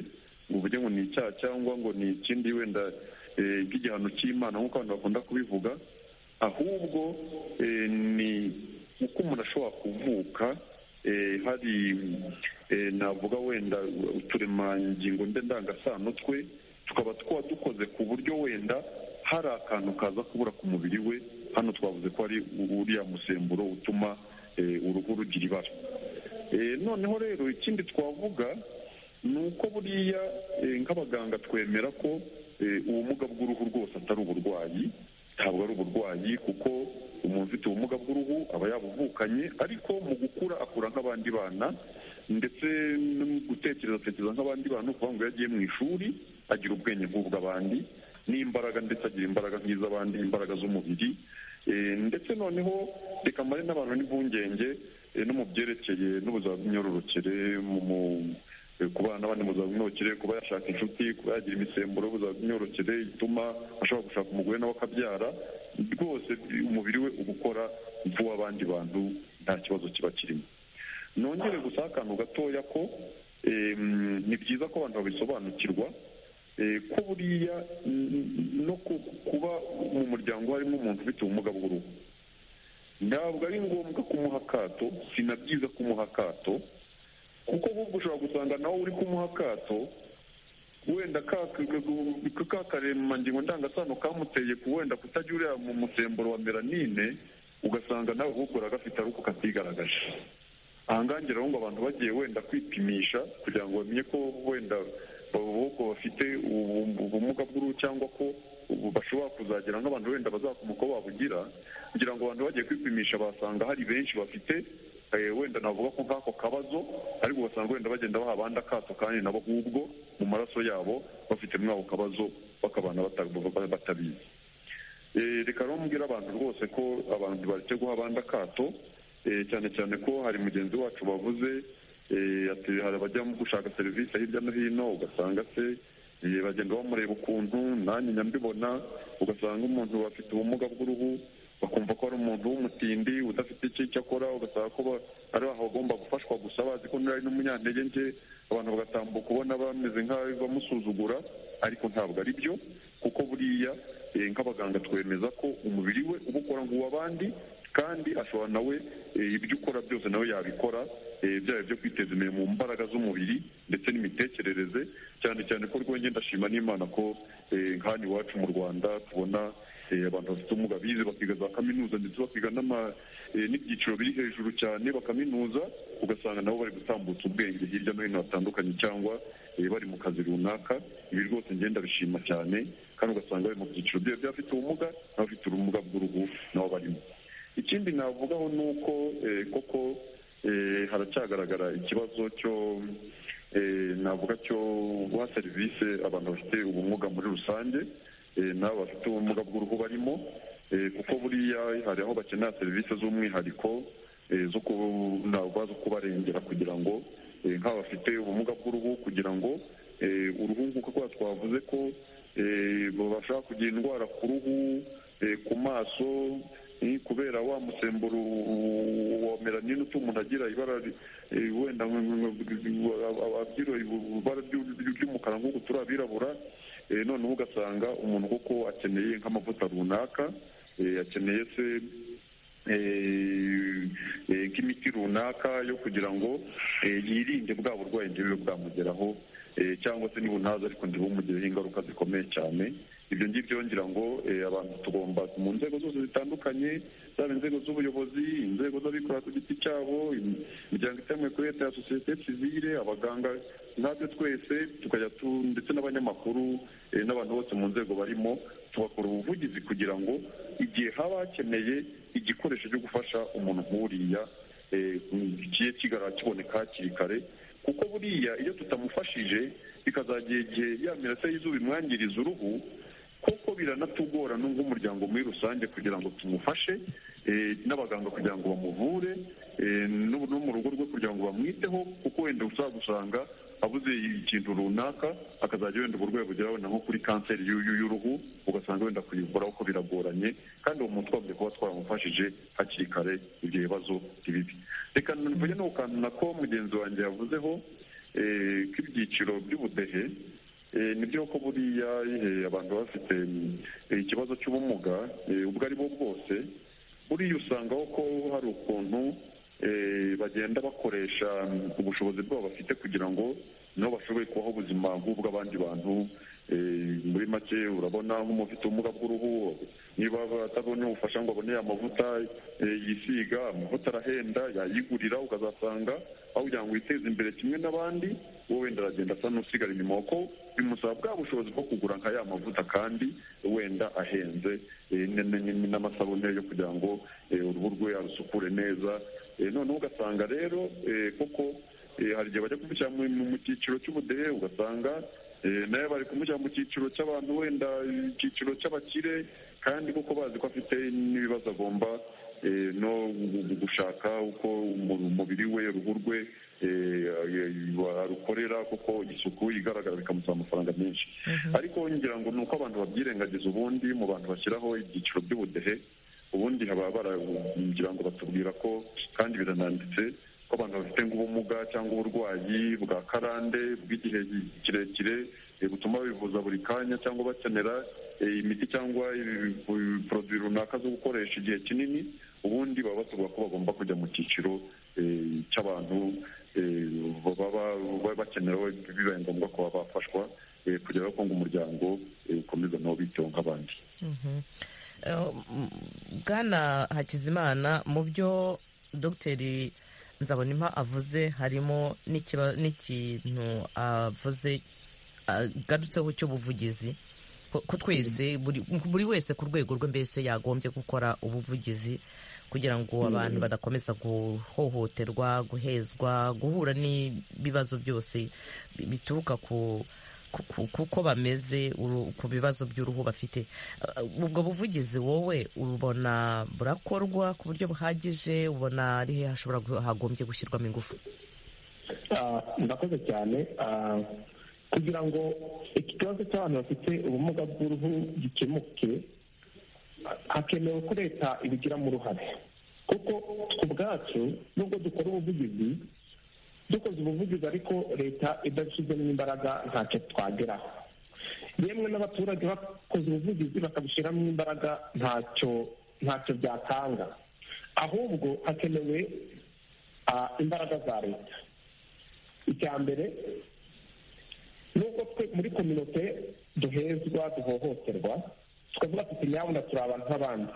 ngo uvuge ngo ni icyaha cyangwa ngo ni ikindi wenda nk'igihano cy'imana nk'uko abantu bakunda kubivuga ahubwo ni uko umuntu ashobora kuvuka hari navuga wenda uturemangingo ndangasano twe tukaba twaba dukoze ku buryo wenda hari akantu kaza kubura ku mubiri we hano twavuze ko ari uriya musemburo utuma uruhu rugira ibara noneho rero ikindi twavuga ni uko buriya nk'abaganga twemera ko ubumuga bw'uruhu rwose atari uburwayi ntabwo ari uburwayi kuko umuntu ufite ubumuga bw'uruhu aba yabuvukanye ariko mu gukura akura nk'abandi bana ndetse no mu gutekereza atekereza nk'abandi bana ukuvuga ngo yagiye mu ishuri agira ubwenge nk'ubw'abandi n'imbaraga ndetse agira imbaraga nk'iz'abandi imbaraga z'umubiri ndetse noneho reka mare n'abantu n'impungenge no mu byerekeye n'ubuzima bw'imyororokere mu kubana n'abandi mu buzima bw'imyororokere kuba yashaka inshuti kuba yagira imisemburo y'ubuzima bw'imyororokere ituma ashobora gushaka umugore nawe akabyara rwose umubiri we uba ukora nk'uw'abandi bantu nta kibazo kiba kirimo nongere gusa akantu gatoya ko ni byiza ko abantu babisobanukirwa ko buriya no kuba mu muryango harimo umuntu ufite ubumuga bw'uruhu ntabwo ari ngombwa kumuha akato si na byiza kumuha akato kuko ahubwo ushobora gusanga nawe uri kumuha akato wenda ka karemangingo ndangasano kamuteye ku wenda kutajya uriya mu musemburo wa melanine ugasanga nawe ahubwo uragafite ariko katigaragaje ahangaha ngira ngo abantu bagiye wenda kwipimisha kugira ngo bamenye ko wenda ahubwo bafite ubumuga bw'uruhu cyangwa ko bashobora kuzagira nk'abantu wenda bazakomoka aho babugira kugira ngo abantu bagiye kwipimisha basanga hari benshi bafite wenda navuga ko nk'ako kabazo ariko ugasanga wenda bagenda baha abandi akato kandi nabo ahubwo mu maraso yabo bafite muri ako kabazo bakabana batabizi reka rero mbwira abantu rwose ko abantu bareke guha abandi akato cyane cyane ko hari mugenzi wacu bavuze hari abajya gushaka serivisi hirya no hino ugasanga se bagenda bamureba ukuntu nanjye nyambibona ugasanga umuntu bafite ubumuga bw'uruhu bakumva ko ari umuntu w'umutindi udafite icyo akora ugasanga ko ari aho bagomba gufashwa gusa bazi ko ari n'umunyantege nke abantu bagatambuka ubona bameze nk'aho bamusuzugura ariko ntabwo ari byo kuko buriya nk'abaganga twemeza ko umubiri we uba ukora nk'uw'abandi kandi ashobora nawe ibyo ukora byose nawe yabikora byaba byo kwiteza imbere mu mbaraga z'umubiri ndetse n'imitekerereze cyane cyane ko rwongera ndashima n'imana ko nk'ahantu iwacu mu rwanda tubona abantu bafite ubumuga bize bakiga za kaminuza ndetse bakiga n'ibyiciro biri hejuru cyane bakaminuza ugasanga nabo bari gutambutsa ubwenge hirya no hino hatandukanye cyangwa bari mu kazi runaka ibi rwose ngenda bishima cyane kandi ugasanga bari mu byiciro by'abafite ubumuga n'abafite ubumuga bw'uruhu nabo barimo ikindi navugaho ni uko koko haracyagaragara ikibazo cyo navuga cyo guha serivisi abantu bafite ubumuga muri rusange n'abo bafite ubumuga bw'uruhu barimo kuko buriya hari aho bakenera serivisi z'umwihariko zo kubarengera kugira ngo nk'abafite ubumuga bw'uruhu kugira ngo uruhu nk'uko twavuze ko babasha kugira indwara ku ruhu ku maso kubera wa musemburo wa melanine utuma umuntu agira ibara wenda agira ibara ry'umukara nk'uko turi abirabura noneho ugasanga umuntu kuko akeneye nk'amavuta runaka akeneye se nk'imiti runaka yo kugira ngo yirinde bwa burwayi ngewe bwamugeraho cyangwa se ntibunaze ariko ntibumungireho ingaruka zikomeye cyane ibyo ngibyo ngira ngo abantu tugomba mu nzego zose zitandukanye zaba inzego z'ubuyobozi inzego z'abikorera ku giti cyabo imiryango itemewe kuri leta ya sosiyete sivire abaganga natwe twese tukajya ndetse n'abanyamakuru n'abantu bose mu nzego barimo tugakora ubuvugizi kugira ngo igihe haba hakeneye igikoresho cyo gufasha umuntu nk'uriya kigiye kiboneka hakiri kare kuko buriya iyo tutamufashije bikazagira igihe yamera se y'izuba imwangiriza uruhu kuko biranatugora nk'umuryango muri rusange kugira ngo tumufashe n'abaganga kugira ngo bamuvure no mu rugo rwe kugira ngo bamwiteho kuko wenda uzagusanga abuze ikintu runaka akazajya wenda uburwayi bugera wenda nko kuri kanseri y'uruhu ugasanga wenda kuyivura kuko biragoranye kandi uwo muntu twagomba kuba twaramufashije hakiri kare ibyo bibazo ntibibi reka mvuge n'uko kantu nako mugenzi wanjye yavuzeho k'ibyiciro by'ubudehe nibyo ko buriya abantu bafite ikibazo cy'ubumuga ubwo ari bwo bwose buriya usanga ko hari ukuntu bagenda bakoresha ubushobozi bwabo bafite kugira ngo nabo bashobore kubaho ubuzima nk'ubw'abandi bantu muri make urabona nk'umufite ubumuga bw'uruhu niba atabona ubufasha ngo abone amavuta yisiga amavuta arahenda yayigurira ukazasanga aho kugira ngo witeze imbere kimwe n'abandi wowe wenda aragenda asa n'usigara inyuma kuko bimusaba bwa bushobozi bwo kugura nka ya mavuta kandi wenda ahenze n'amasabune yo kugira ngo uruhu rwe arusukure neza noneho ugasanga rero kuko hari igihe bajya kumushyira mu cyiciro cy'ubudehe ugasanga nayo bari kumushyira mu cyiciro cy'abantu wenda icyiciro cy'abakire kandi kuko bazi ko afite n'ibibazo agomba no gushaka uko umubiri we uruhu rwe arukorera kuko isuku igaragara bikamusaba amafaranga menshi ariko ngira ngo ni uko abantu babyirengagiza ubundi mu bantu bashyiraho ibyiciro by'ubudehe ubundi haba baragira ngo batubwira ko kandi birananditse ko abantu bafite nk'ubumuga cyangwa uburwayi bwa karande bw'igihe kirekire butuma bivuza buri kanya cyangwa bakenera imiti cyangwa poroduwi runaka zo gukoresha igihe kinini ubundi baba batubwira ko bagomba kujya mu cyiciro cy'abantu baba bakenewe bibaye ngombwa ko baba bafashwa kugira ngo umuryango ukomeze nabo biteho nk'abandi bwana hakizimana mu byo dogiteri nzabonima avuze harimo n'ikintu avuze agarutseho cy'ubuvugizi ko twese buri wese ku rwego rwe mbese yagombye gukora ubuvugizi kugira ngo abantu badakomeza guhohoterwa guhezwa guhura n'ibibazo byose bituruka ku kuko bameze ku bibazo by'uruhu bafite ubwo buvugizi wowe ubona burakorwa ku buryo buhagije ubona ari he hashobora hagombye gushyirwamo ingufu ndakoze cyane kugira ngo ikibazo cy'abantu bafite ubumuga bw'uruhu gikemuke hakenewe ko leta ibigiramo uruhare kuko ku bwacu nubwo dukora ubuvugizi dukoze ubuvugizi ariko leta idashyizemo imbaraga ntacyo twageraho yemwe n'abaturage bakoze ubuvugizi bakabishyiramo imbaraga ntacyo ntacyo byatanga ahubwo hakenewe imbaraga za leta icya mbere nubwo twe muri kominote duhezwa duhohoterwa tukavuga tuti nyawe na turi abantu nk'abandi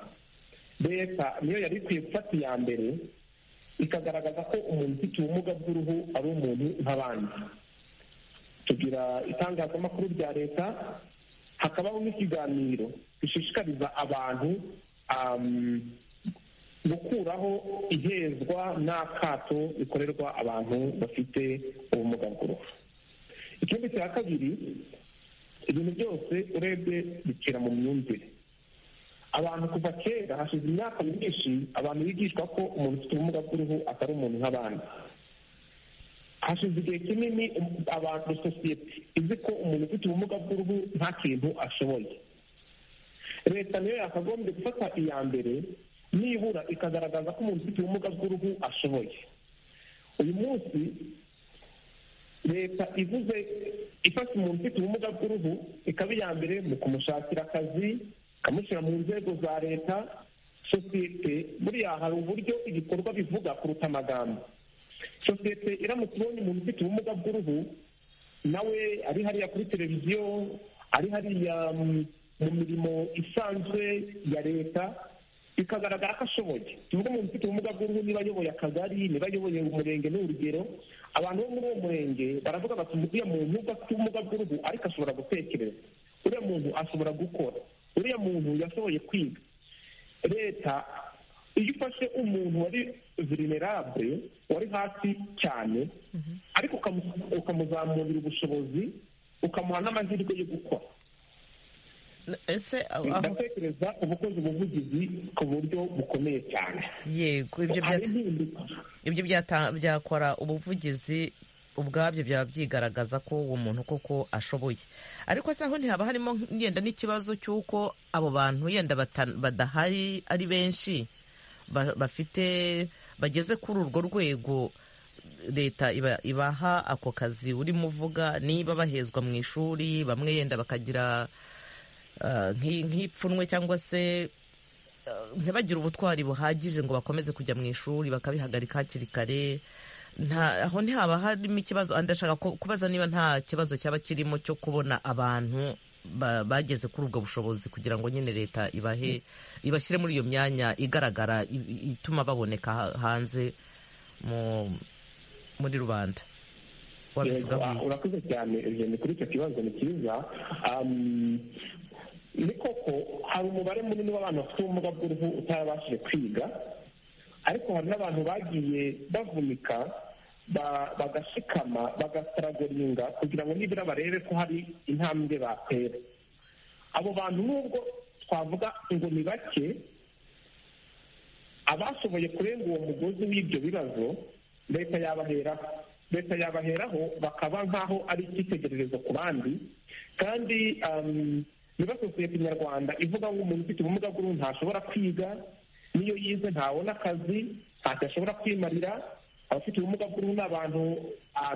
leta niyo yari ikwiye gufata iya mbere ikagaragaza ko umuntu ufite ubumuga bw'uruhu ari umuntu nk'abandi tugira itangazamakuru rya leta hakabaho n'ikiganiro gishishikariza abantu gukuraho ihezwa n'akato bikorerwa abantu bafite ubumuga bw'uruhu ikindi cya kabiri ibintu byose urebye bikira mu myumvire abantu kuva kera hashize imyaka myinshi abantu bigishwa ko umuntu ufite ubumuga bw'uruhu atari umuntu nk'abandi hashize igihe kinini abantu sosiyete izi ko umuntu ufite ubumuga bw'uruhu nta kintu ashoboye leta niyo yakagombye gufata iya mbere nibura ikagaragaza ko umuntu ufite ubumuga bw'uruhu ashoboye uyu munsi leta ivuze ifasha umuntu ufite ubumuga bw'uruhu ikaba iya mbere mu kumushakira akazi ikamushyira mu nzego za leta sosiyete buriya hari uburyo ibikorwa bivuga kuruta amagambo sosiyete iramutse ibonye umuntu ufite ubumuga bw'uruhu nawe ari hariya kuri televiziyo ari hariya mu mirimo isanzwe ya leta bikagaragara ko ashoboye tuvuge umuntu ufite ubumuga bw'uruhu niba ayoboye akagari niba ayoboye umurenge ni urugero abantu bo muri uwo murenge baravuga bati uriya muntu ubwo afite ubumuga bw'uruhu ariko ashobora gutekereza uriya muntu ashobora gukora uriya muntu yashoboye kwiga leta iyo ufashe umuntu wari verinerabure wari hasi cyane ariko ukamuzamurira ubushobozi ukamuha n'amahirwe yo gukora ese ndatekereza ubukozi ubuvugizi ku buryo bukomeye cyane yego ibyo byakora ubuvugizi ubwabyo byaba byigaragaza ko uwo muntu koko ashoboye ariko se aho ntihaba harimo yenda n'ikibazo cy'uko abo bantu yenda badahari ari benshi bafite bageze kuri urwo rwego leta ibaha ako kazi urimo uvuga niba bahezwa mu ishuri bamwe yenda bakagira nk'ipfunwe cyangwa se ntibagire ubutwari buhagije ngo bakomeze kujya mu ishuri bakabihagarika hakiri kare aho ntihaba harimo ikibazo ndashaka kubaza niba nta kibazo cyaba kirimo cyo kubona abantu bageze kuri ubwo bushobozi kugira ngo nyine leta ibahe ibashyire muri iyo myanya igaragara ituma baboneka hanze muri rubanda urakoze cyane kuri icyo kibazo ni cyiza ni koko hari umubare munini w'abantu bafite ubumuga bw'uruhu utarabashije kwiga ariko hari n'abantu bagiye bavunika bagashikama bagasaragoringa kugira ngo nibura barebe ko hari intambwe batera abo bantu nubwo twavuga ngo ni bake abashoboye kurenga uwo mugozi w'ibyo bibazo leta yabaheraho leta yabaheraho bakaba nk'aho ari icyitegererezo ku bandi kandi niba sosiyete nyarwanda ivuga ngo umuntu ufite ubumuga bw'uruhu ntashobora kwiga n'iyo yize ntabona akazi ntacyo ashobora kwimarira abafite ubumuga bw'uruhu ni abantu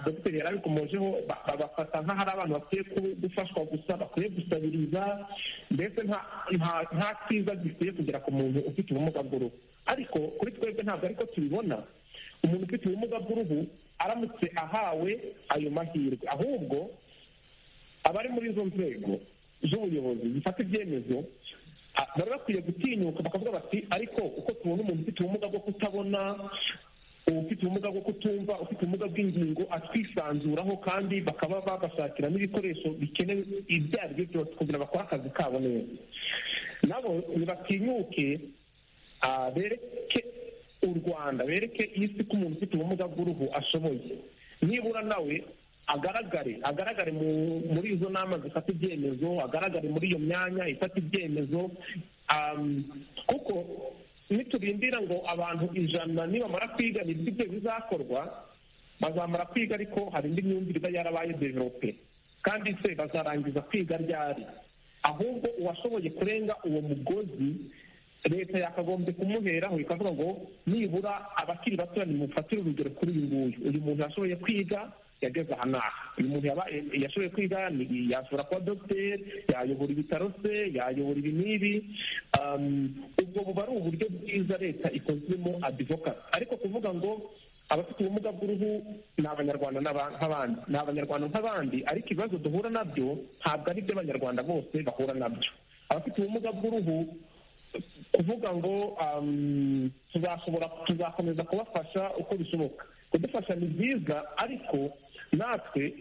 dogiteri yari abikomojeho babafata nk'ahari abantu bakwiye gufashwa gusa bakwiye gusabiriza mbese nta cyiza gikwiye kugera ku muntu ufite ubumuga bw'uruhu ariko kuri twebwe ntabwo ariko tubibona umuntu ufite ubumuga bw'uruhu aramutse ahawe ayo mahirwe ahubwo abari muri izo nzego z'ubuyobozi zifata ibyemezo bari bakwiye gutinyuka bakavuga bati ariko uko tubona umuntu ufite ubumuga bwo kutabona ufite ubumuga bwo kutumva ufite ubumuga bw'ingingo atwisanzuraho kandi bakaba babashakira n'ibikoresho bikenewe ibyo ari byo byose kugira bakore akazi kabo neza nabo ntibatinyuke bereke u rwanda bereke isi ko umuntu ufite ubumuga bw'uruhu ashoboye nibura nawe agaragare agaragare muri izo nama zifata ibyemezo agaragare muri iyo myanya ifata ibyemezo kuko niturindira ngo abantu ijana nibamara kwiga ni ibyo bizakorwa bazamara kwiga ariko hari indi myumvire iba yarabaye develope kandi se bazarangiza kwiga ryari ahubwo uwashoboye kurenga uwo mugozi leta yakagombye kumuheraho ikavuga ngo nibura abakiri batoya nimufatire urugero kuri uyu nguyu uyu muntu yashoboye kwiga yageze aha n'aha uyu muntu yashoboye kwiga yashobora kuba dogiteri yayobora ibitaro se yayobora ibi n'ibi ubwo buba ari uburyo bwiza leta ikozemo adivokasi ariko kuvuga ngo abafite ubumuga bw'uruhu ni abanyarwanda nk'abandi ni abanyarwanda nk'abandi ariko ibibazo duhura nabyo ntabwo ari iby'abanyarwanda bose bahura nabyo abafite ubumuga bw'uruhu kuvuga ngo tuzashobora tuzakomeza kubafasha uko bishoboka kudufasha ni byiza ariko natwe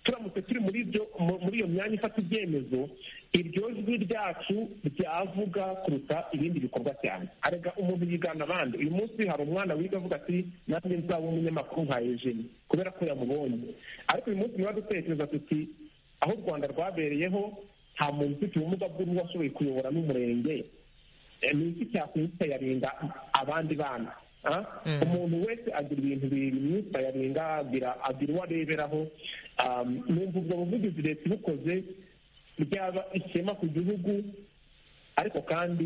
turamutse turi muri ibyo muri iyo myanya ifata ibyemezo iryo jwi ryacu ryavuga kuruta ibindi bikorwa cyane arega umuntu yigana abandi uyu munsi hari umwana wiga avuga ati nanjye nzaba umunyamakuru nka ejeni kubera ko yamubonye ariko uyu munsi niba dutekereza tuti aho u rwanda rwabereyeho nta muntu ufite ubumuga bw'uruhu washoboye kuyobora n'umurenge ni iki cyakwisayarinda abandi bana umuntu wese agira ibintu bimwisayarinda agira uwo areberaho numva ubwo buvugizi leta ibukoze byaba ishema ku gihugu ariko kandi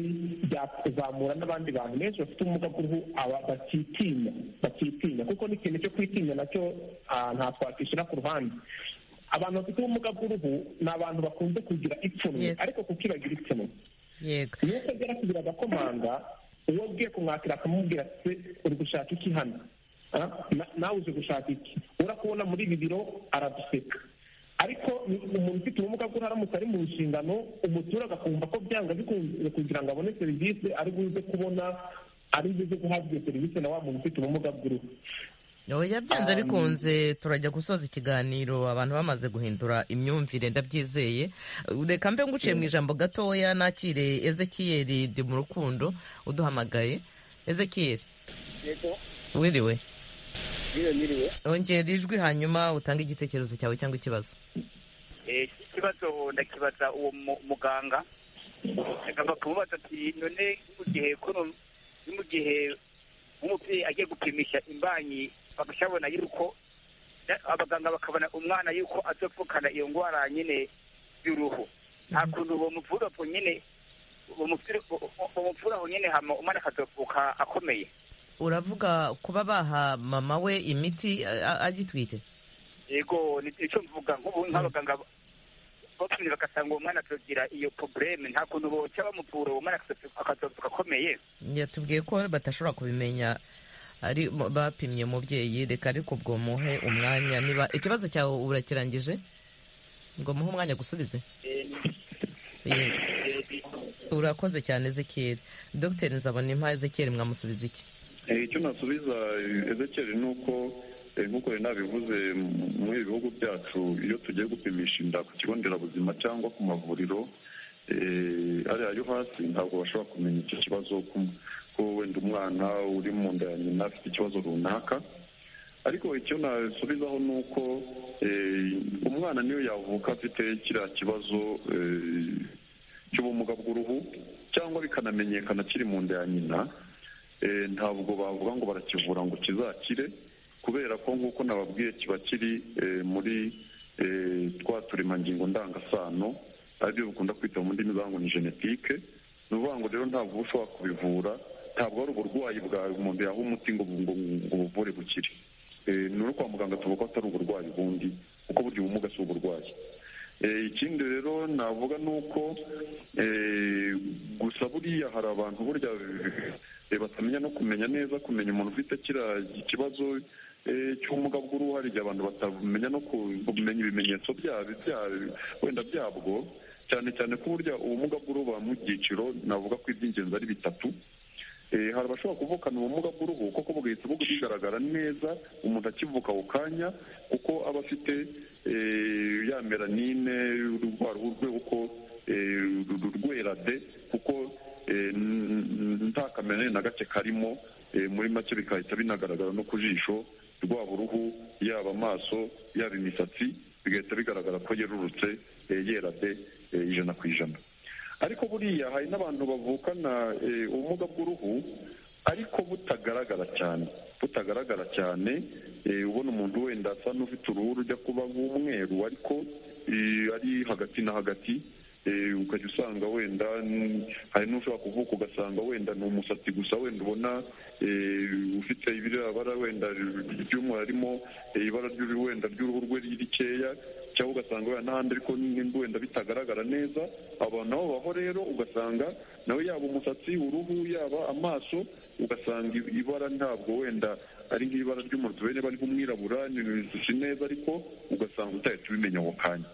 byakuzamura n'abandi bantu benshi bafite ubumuga bw'uruhu bakitinya bakitinya kuko n'ikintu cyo kwitinya nacyo nta twakishyira ku ruhande abantu bafite ubumuga bw'uruhu ni abantu bakunze kugira ipfunwe ariko kukibagira ipfunwe yego iyo utagera kugira agakomanga uwo ugiye kumwakira akamubwira ati uri gushaka iki hano Ah, na- nawe uje gushaka iki urakubona muri ibi biro araduseka ariko ni umuntu ufite ubumuga bw'uruhu aramutse ari mu nshingano umuturage akumva ko byanga bikunze kugira ngo abone serivisi ari buze kubona ari buze guhabwa iyo serivisi na wa muntu ufite ubumuga bw'uruhu oya byanze Um, bikunze turajya gusoza ikiganiro abantu bamaze guhindura imyumvire ndabyizeye reka mbe nguciye mu ijambo gatoya nakire ezekiyeri ndi mu rukundo uduhamagaye ezekiyeri Yego, wiriwe niyo niriwe. ongera ijwi hanyuma utange igitekerezo cyawe cyangwa ikibazo Eh, ikibazo ndakibaza uwo mu- muganga agomba kumubaza ati none mu gihe kuno ni mu gihe umubyeyi agiye gupimisha imbanyi bagashabona yuko na- abaganga bakabona umwana yuko azopfukana iyo ndwara nyine y'uruhu nta kuntu bomuvura po nyine bomuvura aho nyine hama umwana akazopfuka akomeye uravuga kuba baha mama we imiti a- a- agitwite yego ni icyo mvuga nk'ubu nk'abaganga bapimye bagasanga uwo mwana akagira iyo probleme nta kuntu boca bamuvura uwo mwana akazapfuka akomeye yatubwiye ko batashobora kubimenya ari mu- bapimye umubyeyi reka ariko ubwo muhe umwanya niba ikibazo cyawe urakirangije ngo muhe umwanya gusubize Yego. urakoze cyane ezekiyeri dogiteri nzabona impa ezekiyeri mwamusubiza iki Eh, icyo nasubiza eh, Ezekiel ni uko eh, nk'uko yari nabivuze m- muri ibi bihugu byacu iyo tugiye gupimisha inda ku kigo nderabuzima cyangwa ku mavuriro eh, ariya yo hasi ntabwo bashobora kumenya icyo kibazo ku- ko wenda umwana uri mu nda ya nyina afite ikibazo runaka ariko icyo nasubizaho ni uko eh, umwana niyo yavuka afite kiriya kibazo eh, cy'ubumuga bw'uruhu cyangwa bikanamenyekana kiri mu nda ya nyina eh, ntabwo bavuga ngo barakivura ngo kizakire kubera ko nk'uko nababwiye kiba kiri eh, muri eh, twa turemangingo ndangasano aribyo bikunda kwita mu ndimi zangu ni genetike ni ukuvuga ngo rero ntabwo uba ushobora kubivura ntabwo ari uburwayi bwawe umuntu yaha umuti ngo ngo- ngo buvure bukire Eh, ni uri kwa muganga tuvuga ko atari uburwayi bundi kuko burya ubumuga si uburwayi Eh, ikindi rero navuga ni uko eh, gusa buriya hari abantu burya eh, batamenya no kumenya neza kumenya umuntu ufite kiriya ikibazo eh, cy'ubumuga bw'uruhu hari igihe abantu batamenya no ku- kumenya ibimenyetso byabo bya- wenda byabwo cyane cyane ko burya ubumuga bw'uruhu buba mu byiciro navuga ko iby'ingenzi ari bitatu Eh, hari abashobora kuvukana ubumuga bw'uruhu kuko bugahita bugaragara neza umuntu akivuka ako kanya kuko aba afite eh, ya melanine rwa ruhu rwe uko eh, ru- ru- rwera de kuko eh, n- n- nta kameranine na gake karimo eh, muri make bigahita binagaragara no ku jisho rwaba uruhu yaba amaso yaba imisatsi bigahita bigaragara ko yerurutse eh, yera de eh, ijana ku ijana ariko buriya hari n'abantu bavukana eh, ubumuga bw'uruhu ariko butagaragara cyane butagaragara cyane eh, ubona umuntu wenda asa n'ufite uruhu rujya kuba nk'umweru ariko eh, ari hagati na hagati eh, ukajya usanga wenda mm, hari n'ushobora kuvuka ugasanga wenda ni umusatsi gusa wenda ubona eh, ufite ibirabara wenda ry'umwe harimo eh, ibara ry'uruhu wenda ry'uruhu rwe rikeya cyangwa ugasanga wenda n'ahandi ariko n'indi wenda bitagaragara neza abantu aho baho rero ugasanga nawe yaba umusatsi uruhu yaba amaso ugasanga ibara ntabwo wenda ari nk'ibara ry'umutwe niba ari nk'umwirabura ni neza ariko ugasanga utahita ubimenya ako kanya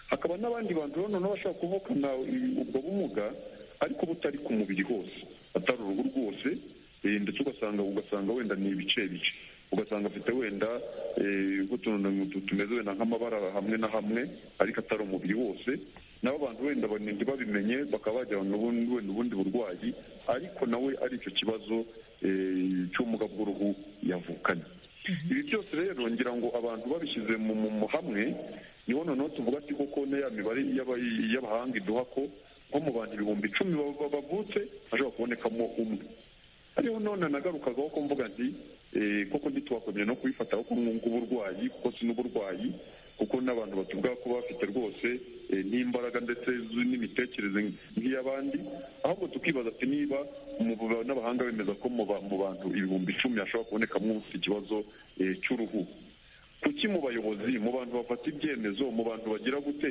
hakaba n'abandi bantu rero noneho bashobora kuvukana i- ubwo bumuga ariko butari ku mubiri hose atari uruhu rwose eh, ndetse ugasanga ugasanga wenda ni ibice bice ugasanga afite wenda eh, nk'utuntu tu- tumeze wenda nk'amabara hamwe na hamwe ariko atari umubiri wose nabo abantu wenda ba- ntibabimenye bakaba bajyana ubundi wenda ubundi burwayi ariko nawe ari icyo kibazo eh, cy'ubumuga bw'uruhu yavukanye ibi byose rero ngira ngo abantu babishyize mu mu- mu hamwe niho noneho tuvuga ati koko na ya mibare y'aba- y'abahanga iduha ko nko mu bantu ibihumbi icumi baba- baba- bavutse hashobora kubonekamo umwe ariho none nagarukagaho ko mvuga nti eh, koko ntitwakomeye no kubifata ko mwunga uburwayi kuko si n'uburwayi kuko n'abantu batuvuga ko bafite rwose eh, n'imbaraga ndetse zu- n'imitekerereze nk'iy'abandi ahubwo tukibaza ati niba mu- n'abahanga bemeza ko mu ba- mu bantu ibihumbi icumi hashobora kubonekamo ufite ikibazo eh, cy'uruhu kuki mu bayobozi mu bantu bafata ibyemezo mu bantu bagira gute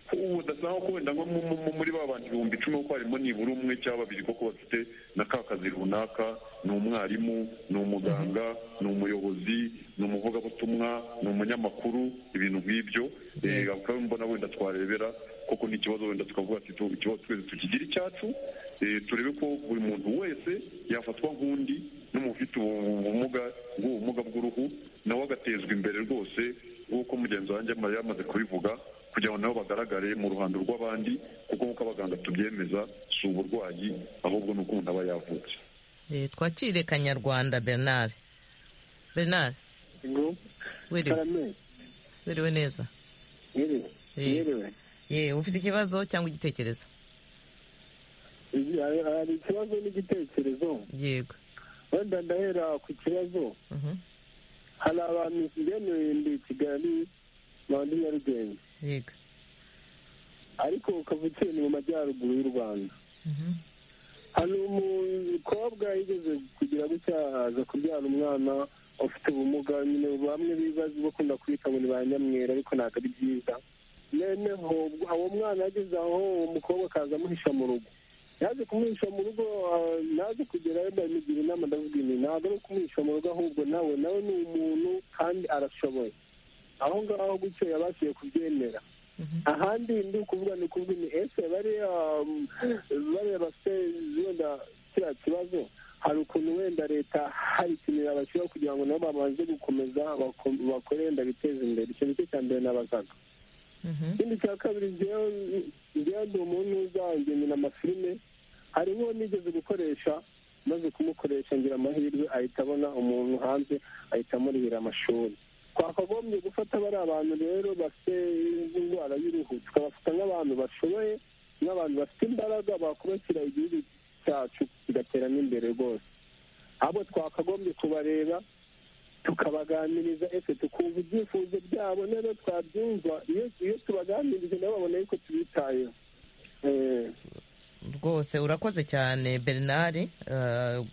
ko ubu udasanga ko wenda nko mu- mu- muri ba bantu ibihumbi icumi kuko harimo nibura umwe cyangwa babiri kuko bafite na ka kazi runaka ni umwarimu ni umuganga ni umuyobozi ni umuvugabutumwa ni umunyamakuru ibintu nk'ibyo Eh, bakaba mbona wenda twarebera koko ni ikibazo wenda tukavuga ati tu- ikibazo twese tukigira icyacu eh, turebe ko buri muntu wese yafatwa nk'undi n'umufite ubumuga bw'ubu bumuga bw'uruhu nawe agatezwa imbere rwose nk'uko mugenzi wanjye ama- yamaze kubivuga kugira ngo nabo bagaragare mu ruhando rw'abandi kuko nk'uko abaganga tubyemeza si uburwayi ahubwo ni uko umuntu aba yavutse Eh, twakire kanyarwanda bernard bernard wiriwe karame wiriwe neza yewe Eh. yewe yewe ufite ikibazo cyangwa igitekerezo Ibi- hari- hari ikibazo n'igitekerezo yego wenda ndahera ku kibazo Mhm. hari abantu bene ndi i kigali bandi nyarugenge yego ariko ukaba uciye ni mu majyaruguru y'u rwanda Mhm. hari umukobwa yigeze kugira gutya aza kubyara umwana ufite ubumuga nyine bamwe bibaza bakunda kwita ngo ni ba nyamwera ariko ntabwo ari byiza noneho ubwo- uwo mwana yageze aho uwo mukobwa akaza amuhisha mu rugo yaje kumuhisha mu rugo ah, naje kugerayo ndamugira inama ndavuga ibi ntabwo ari ukumuhisha mu rugo ahubwo nawe nawe ni umuntu kandi arashoboye aho ngaho gutyo yabashije kubyemera ahandi ndi ukuvuga ni ukuvuga ni ese bariya um, bariya bafite wenda kiriya kibazo hari ukuntu wenda leta hari ikintu yabashyiraho kugira ngo nabo babanze gukomeza bako- bakore wenda biteze imbere icyo nicyo cya mbere nabazaga Mhm. ikindi cya kabiri njyewe njyewe ndi umuntu uzagenera amafilime hari nk'uwo nigeze gukoresha maze kumukoresha ngira amahirwe ahita abona umuntu hanze ahita amurihira amashuri twakagombye gufata bari abantu rero bafite indwara y'uruhu tukabafata nk'abantu bashoboye nk'abantu bafite imbaraga bakubakira igihugu cyacu kigatera n'imbere rwose ahubwo twakagombye kubareba tukabaganiriza ese tukumva ibyifuzo byabo nero twabyumva iyo iyo tubaganirije nabo babona yuko tubitayeho Eh, rwose urakoze cyane bernard eh,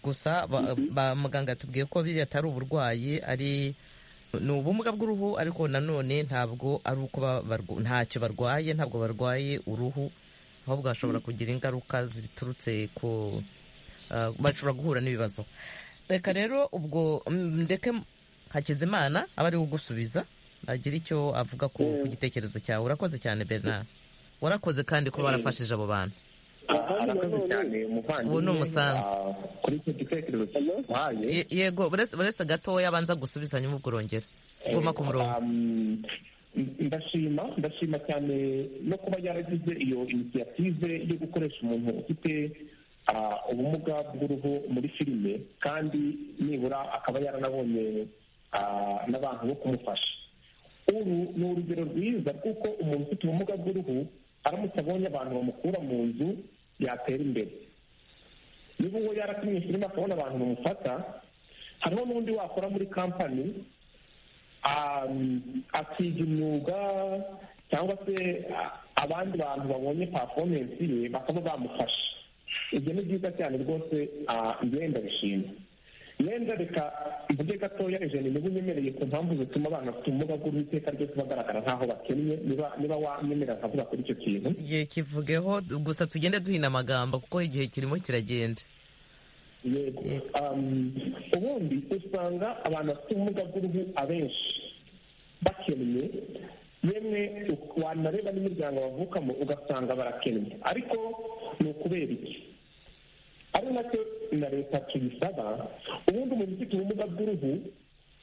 gusa ba- ba- muganga yatubwiye ko biriya atari uburwayi ari ni ubumuga bw'uruhu ariko nanone ntabwo ari uko ba- barw- ntacyo barwaye ntabwo barwaye uruhu ahubwo bashobora kugira ingaruka ziturutse ku eh, bashobora guhura n'ibibazo reka rero ubwo mm, ndeke hakizimana aba ari gusubiza agira icyo avuga ku ku gitekerezo cyawe urakoze cyane bernard warakoze kandi ko barafashije abo bantu arakoze cyane umuvandimwe Ubu ni umusanzu. Ah, kuri icyo gitekerezo cyahaye Ye- yego uretse uretse gatoya abanza gusubizanya ubwo urongera guma ku murongo Um, ndashima ndashima cyane no kuba yaragize iyo inisiyative yo gukoresha umuntu ufite ah, ubumuga bw'uruhu muri filime kandi nibura akaba yaranabonye ah, n'abantu bo kumufasha uru ni urugero rwiza rw'uko umuntu ufite ubumuga bw'uruhu aramutse abonye abantu bamukura mu nzu yatera imbere niba uwo yaratumye filime akabona abantu bamufata hariho n'undi wakora muri kampani um, akiga imyuga cyangwa se a- abandi bantu babonye performance ye bakaba bamufasha ibyo ni byiza cyane rwose ah, njyewe ndabishima yenda reka mvuge gatoya ijana niba unyemereye ku mpamvu zituma abana bafite ubumuga bw'uruhu iteka ryose bagaragara nk'aho bakennye niba niba wanyemera nkavuga kuri icyo kintu igihe kivugeho gusa tugende duhina amagambo kuko igihe kirimo kiragenda yego Um, ubundi usanga abantu bafite ubumuga bw'uruhu abenshi bakennye yemwe wanareba n'imiryango bavukamo ugasanga barakennye ariko ni ukubera iki ari nacyo na leta tuyisaba ubundi umuntu ufite ubumuga bw'uruhu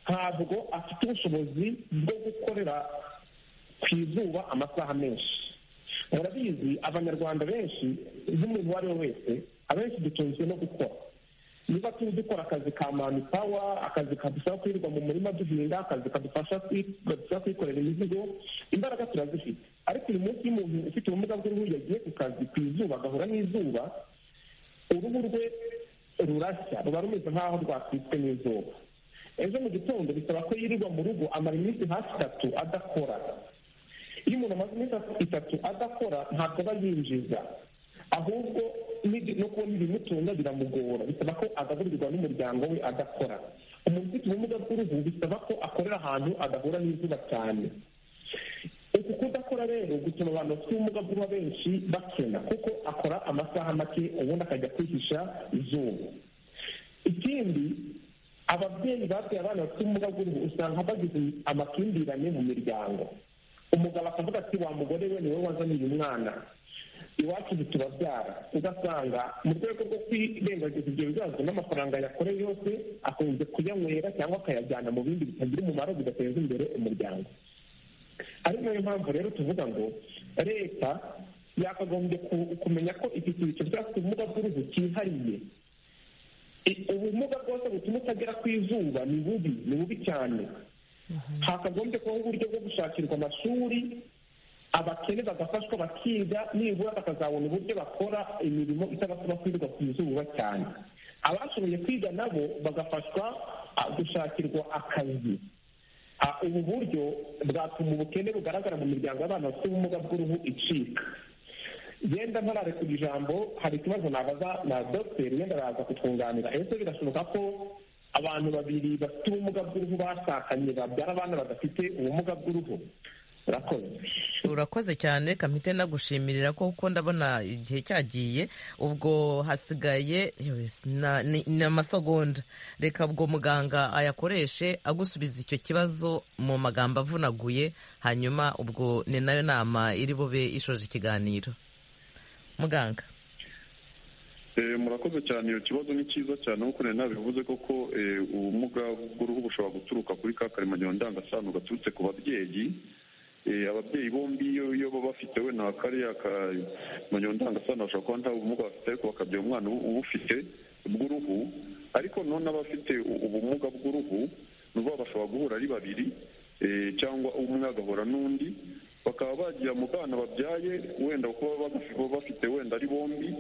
ntabwo afite ubushobozi bwo gukorera ku izuba amasaha menshi murabizi abanyarwanda benshi nk'umuntu uwo ari we wese abenshi dutunzwe no gukora niba turi dukora akazi ka mani pawa akazi kadufasha kwirirwa mu murima duhinga akazi kadufasha kwikorera imizigo imbaraga turazifite ariko uyu munsi iyo umuntu ufite ubumuga bw'uruhu yagiye ku kazi ku izuba agahura n'izuba uruhu rwe rurashya ruba rumeze nk'aho rwatwitswe n'izuba ejo mu gitondo bisaba ko yirirwa mu rugo amara iminsi hafi itatu adakora iyo umuntu amaze iminsi itatu adakora ntabwo aba yinjiza ahubwo no kubona ibimutunga biramugora bisaba ko agaburirwa n'umuryango we adakora umuntu ufite ubumuga bw'uruhu bisaba ko akorera ahantu adahura n'izuba cyane uku kudakora rero gutuma abantu bafite ubumuga bw'uruhu benshi bakena kuko akora amasaha make ubundi akajya kwihisha izuba ikindi ababyeyi babyaye abana bafite ubumuga bw'uruhu usanga bagize amakimbirane mu miryango umugabo akavuga ati wa mugore we niwe wazaniye umwana iwacu ntitubabyara ugasanga mu rwego rwo kwirengagiza ibyo bibazo n'amafaranga yakoreye yose akunze kuyanywera cyangwa akayajyana mu bindi bitagira umumaro bidateza imbere umuryango ari nayo mpamvu rero tuvuga ngo leta yakagombye kumenya ko iki cyiciro cy'abafite ubumuga bw'uruhu cyihariye ubumuga bwose butuma utagera ku izuba ni bubi ni bubi cyane hakagombye kubaho uburyo bwo gushakirwa amashuri abakene bagafashwa bakiga nibura bakazabona uburyo bakora imirimo itabasaba kwirirwa ku izuba cyane abashoboye kwiga nabo bagafashwa gushakirwa akazi ubu buryo bwatuma ubukene bugaragara mu miryango y'abana bafite ubumuga bw'uruhu icika yenda ntarare ku ijambo hari ikibazo nabaza na dogiteri yenda araza kutwunganira ese birashoboka ko abantu babiri bafite ubumuga bw'uruhu bashakanye babyara abana badafite ubumuga bw'uruhu urakoze cyane kamite nagushimira ko kuko ndabona igihe cyagiye ubwo hasigaye ni amasegonda reka ubwo muganga ayakoreshe agusubiza icyo kibazo mu magambo avunaguye hanyuma ubwo ni nayo nama iri bube ishoje ikiganiro muganga murakoze cyane iyo kibazo ni cyiza cyane nk'uko nari nabivuze koko ubumuga bw'uruhu bushobora guturuka kuri ka karemano ndangasano gaturutse ku babyeyi ababyeyi bombi iyo baba bafite we nta kariya kamanyo ndangasano bashobora kuba nta bumuga bafite ariko bakabyara umwana ubufite bw'uruhu ariko none abafite ubumuga bw'uruhu ni ukuvuga bashobora guhura ari babiri cyangwa umwe agahura n'undi bakaba bagira mu bana babyaye wenda kuba bafite wenda ari bombi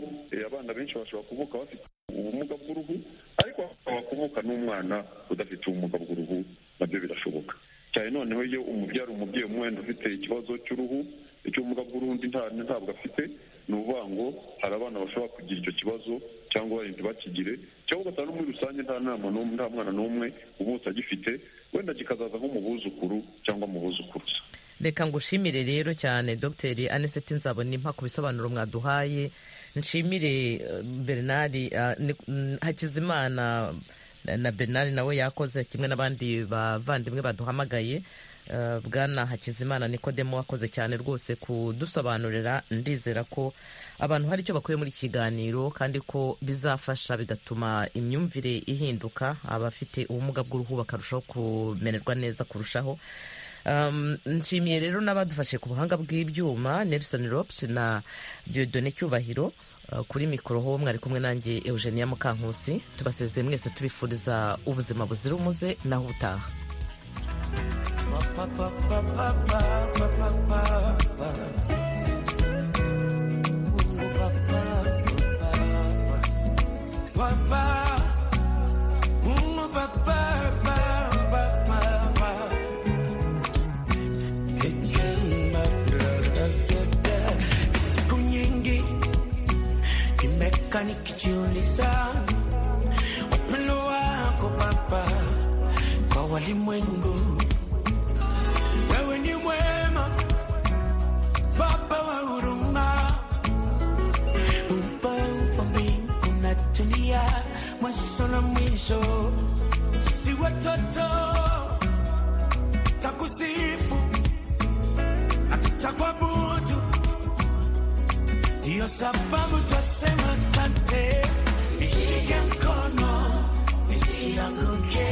abana benshi bashobora kuvuka bafite ubumuga bw'uruhu ariko bakaba kuvuka n'umwana udafite ubumuga bw'uruhu nabyo birashoboka cyane noneho iyo umubyara umubyeyi umwenda ufite ikibazo cy'uruhu icy'ubumuga bw'urundi ntabwo afite ni ukuvuga ngo hari abana bashobora kugira icyo kibazo cyangwa barindwi bakigire cyangwa ugasanga no muri rusange nta nama n'umwe nta mwana n'umwe ubutse agifite wenda kikazaza nko mu buzukuru cyangwa mu buzukuruza reka ngushimire rero cyane dogiteri aniseti nzabona impa ku bisobanuro mwaduhaye nshimire bernard hakizimana na bernard nawe yakoze kimwe n'abandi bavandimwe baduhamagaye bwana hakizimana nikodemo wakoze cyane rwose kudusobanurira ndizera ko abantu hari icyo bakuye muri kiganiro kandi ko bizafasha bigatuma imyumvire ihinduka abafite ubumuga bw'uruhu bakarushaho kumererwa neza kurushaho nshimiye rero n'abadufashe ku buhanga bw'ibyuma nelson rops na diodone cyubahiro kuri mikoro ho mwari kumwe nanjye eugenia mukankusi tubasezeye mwese tubifuriza ubuzima buzira umuze naho ubutaha nikijiuliza upendo wako Baba kwa walimwengu. Wewe ni mwema Baba wa huruma, upendo wa mbingu na dunia, mwanzo na mwisho. Si watoto takusifu hakutakuabudu. Ndiyo sababu twasema sante, nishike mkono nisianguke.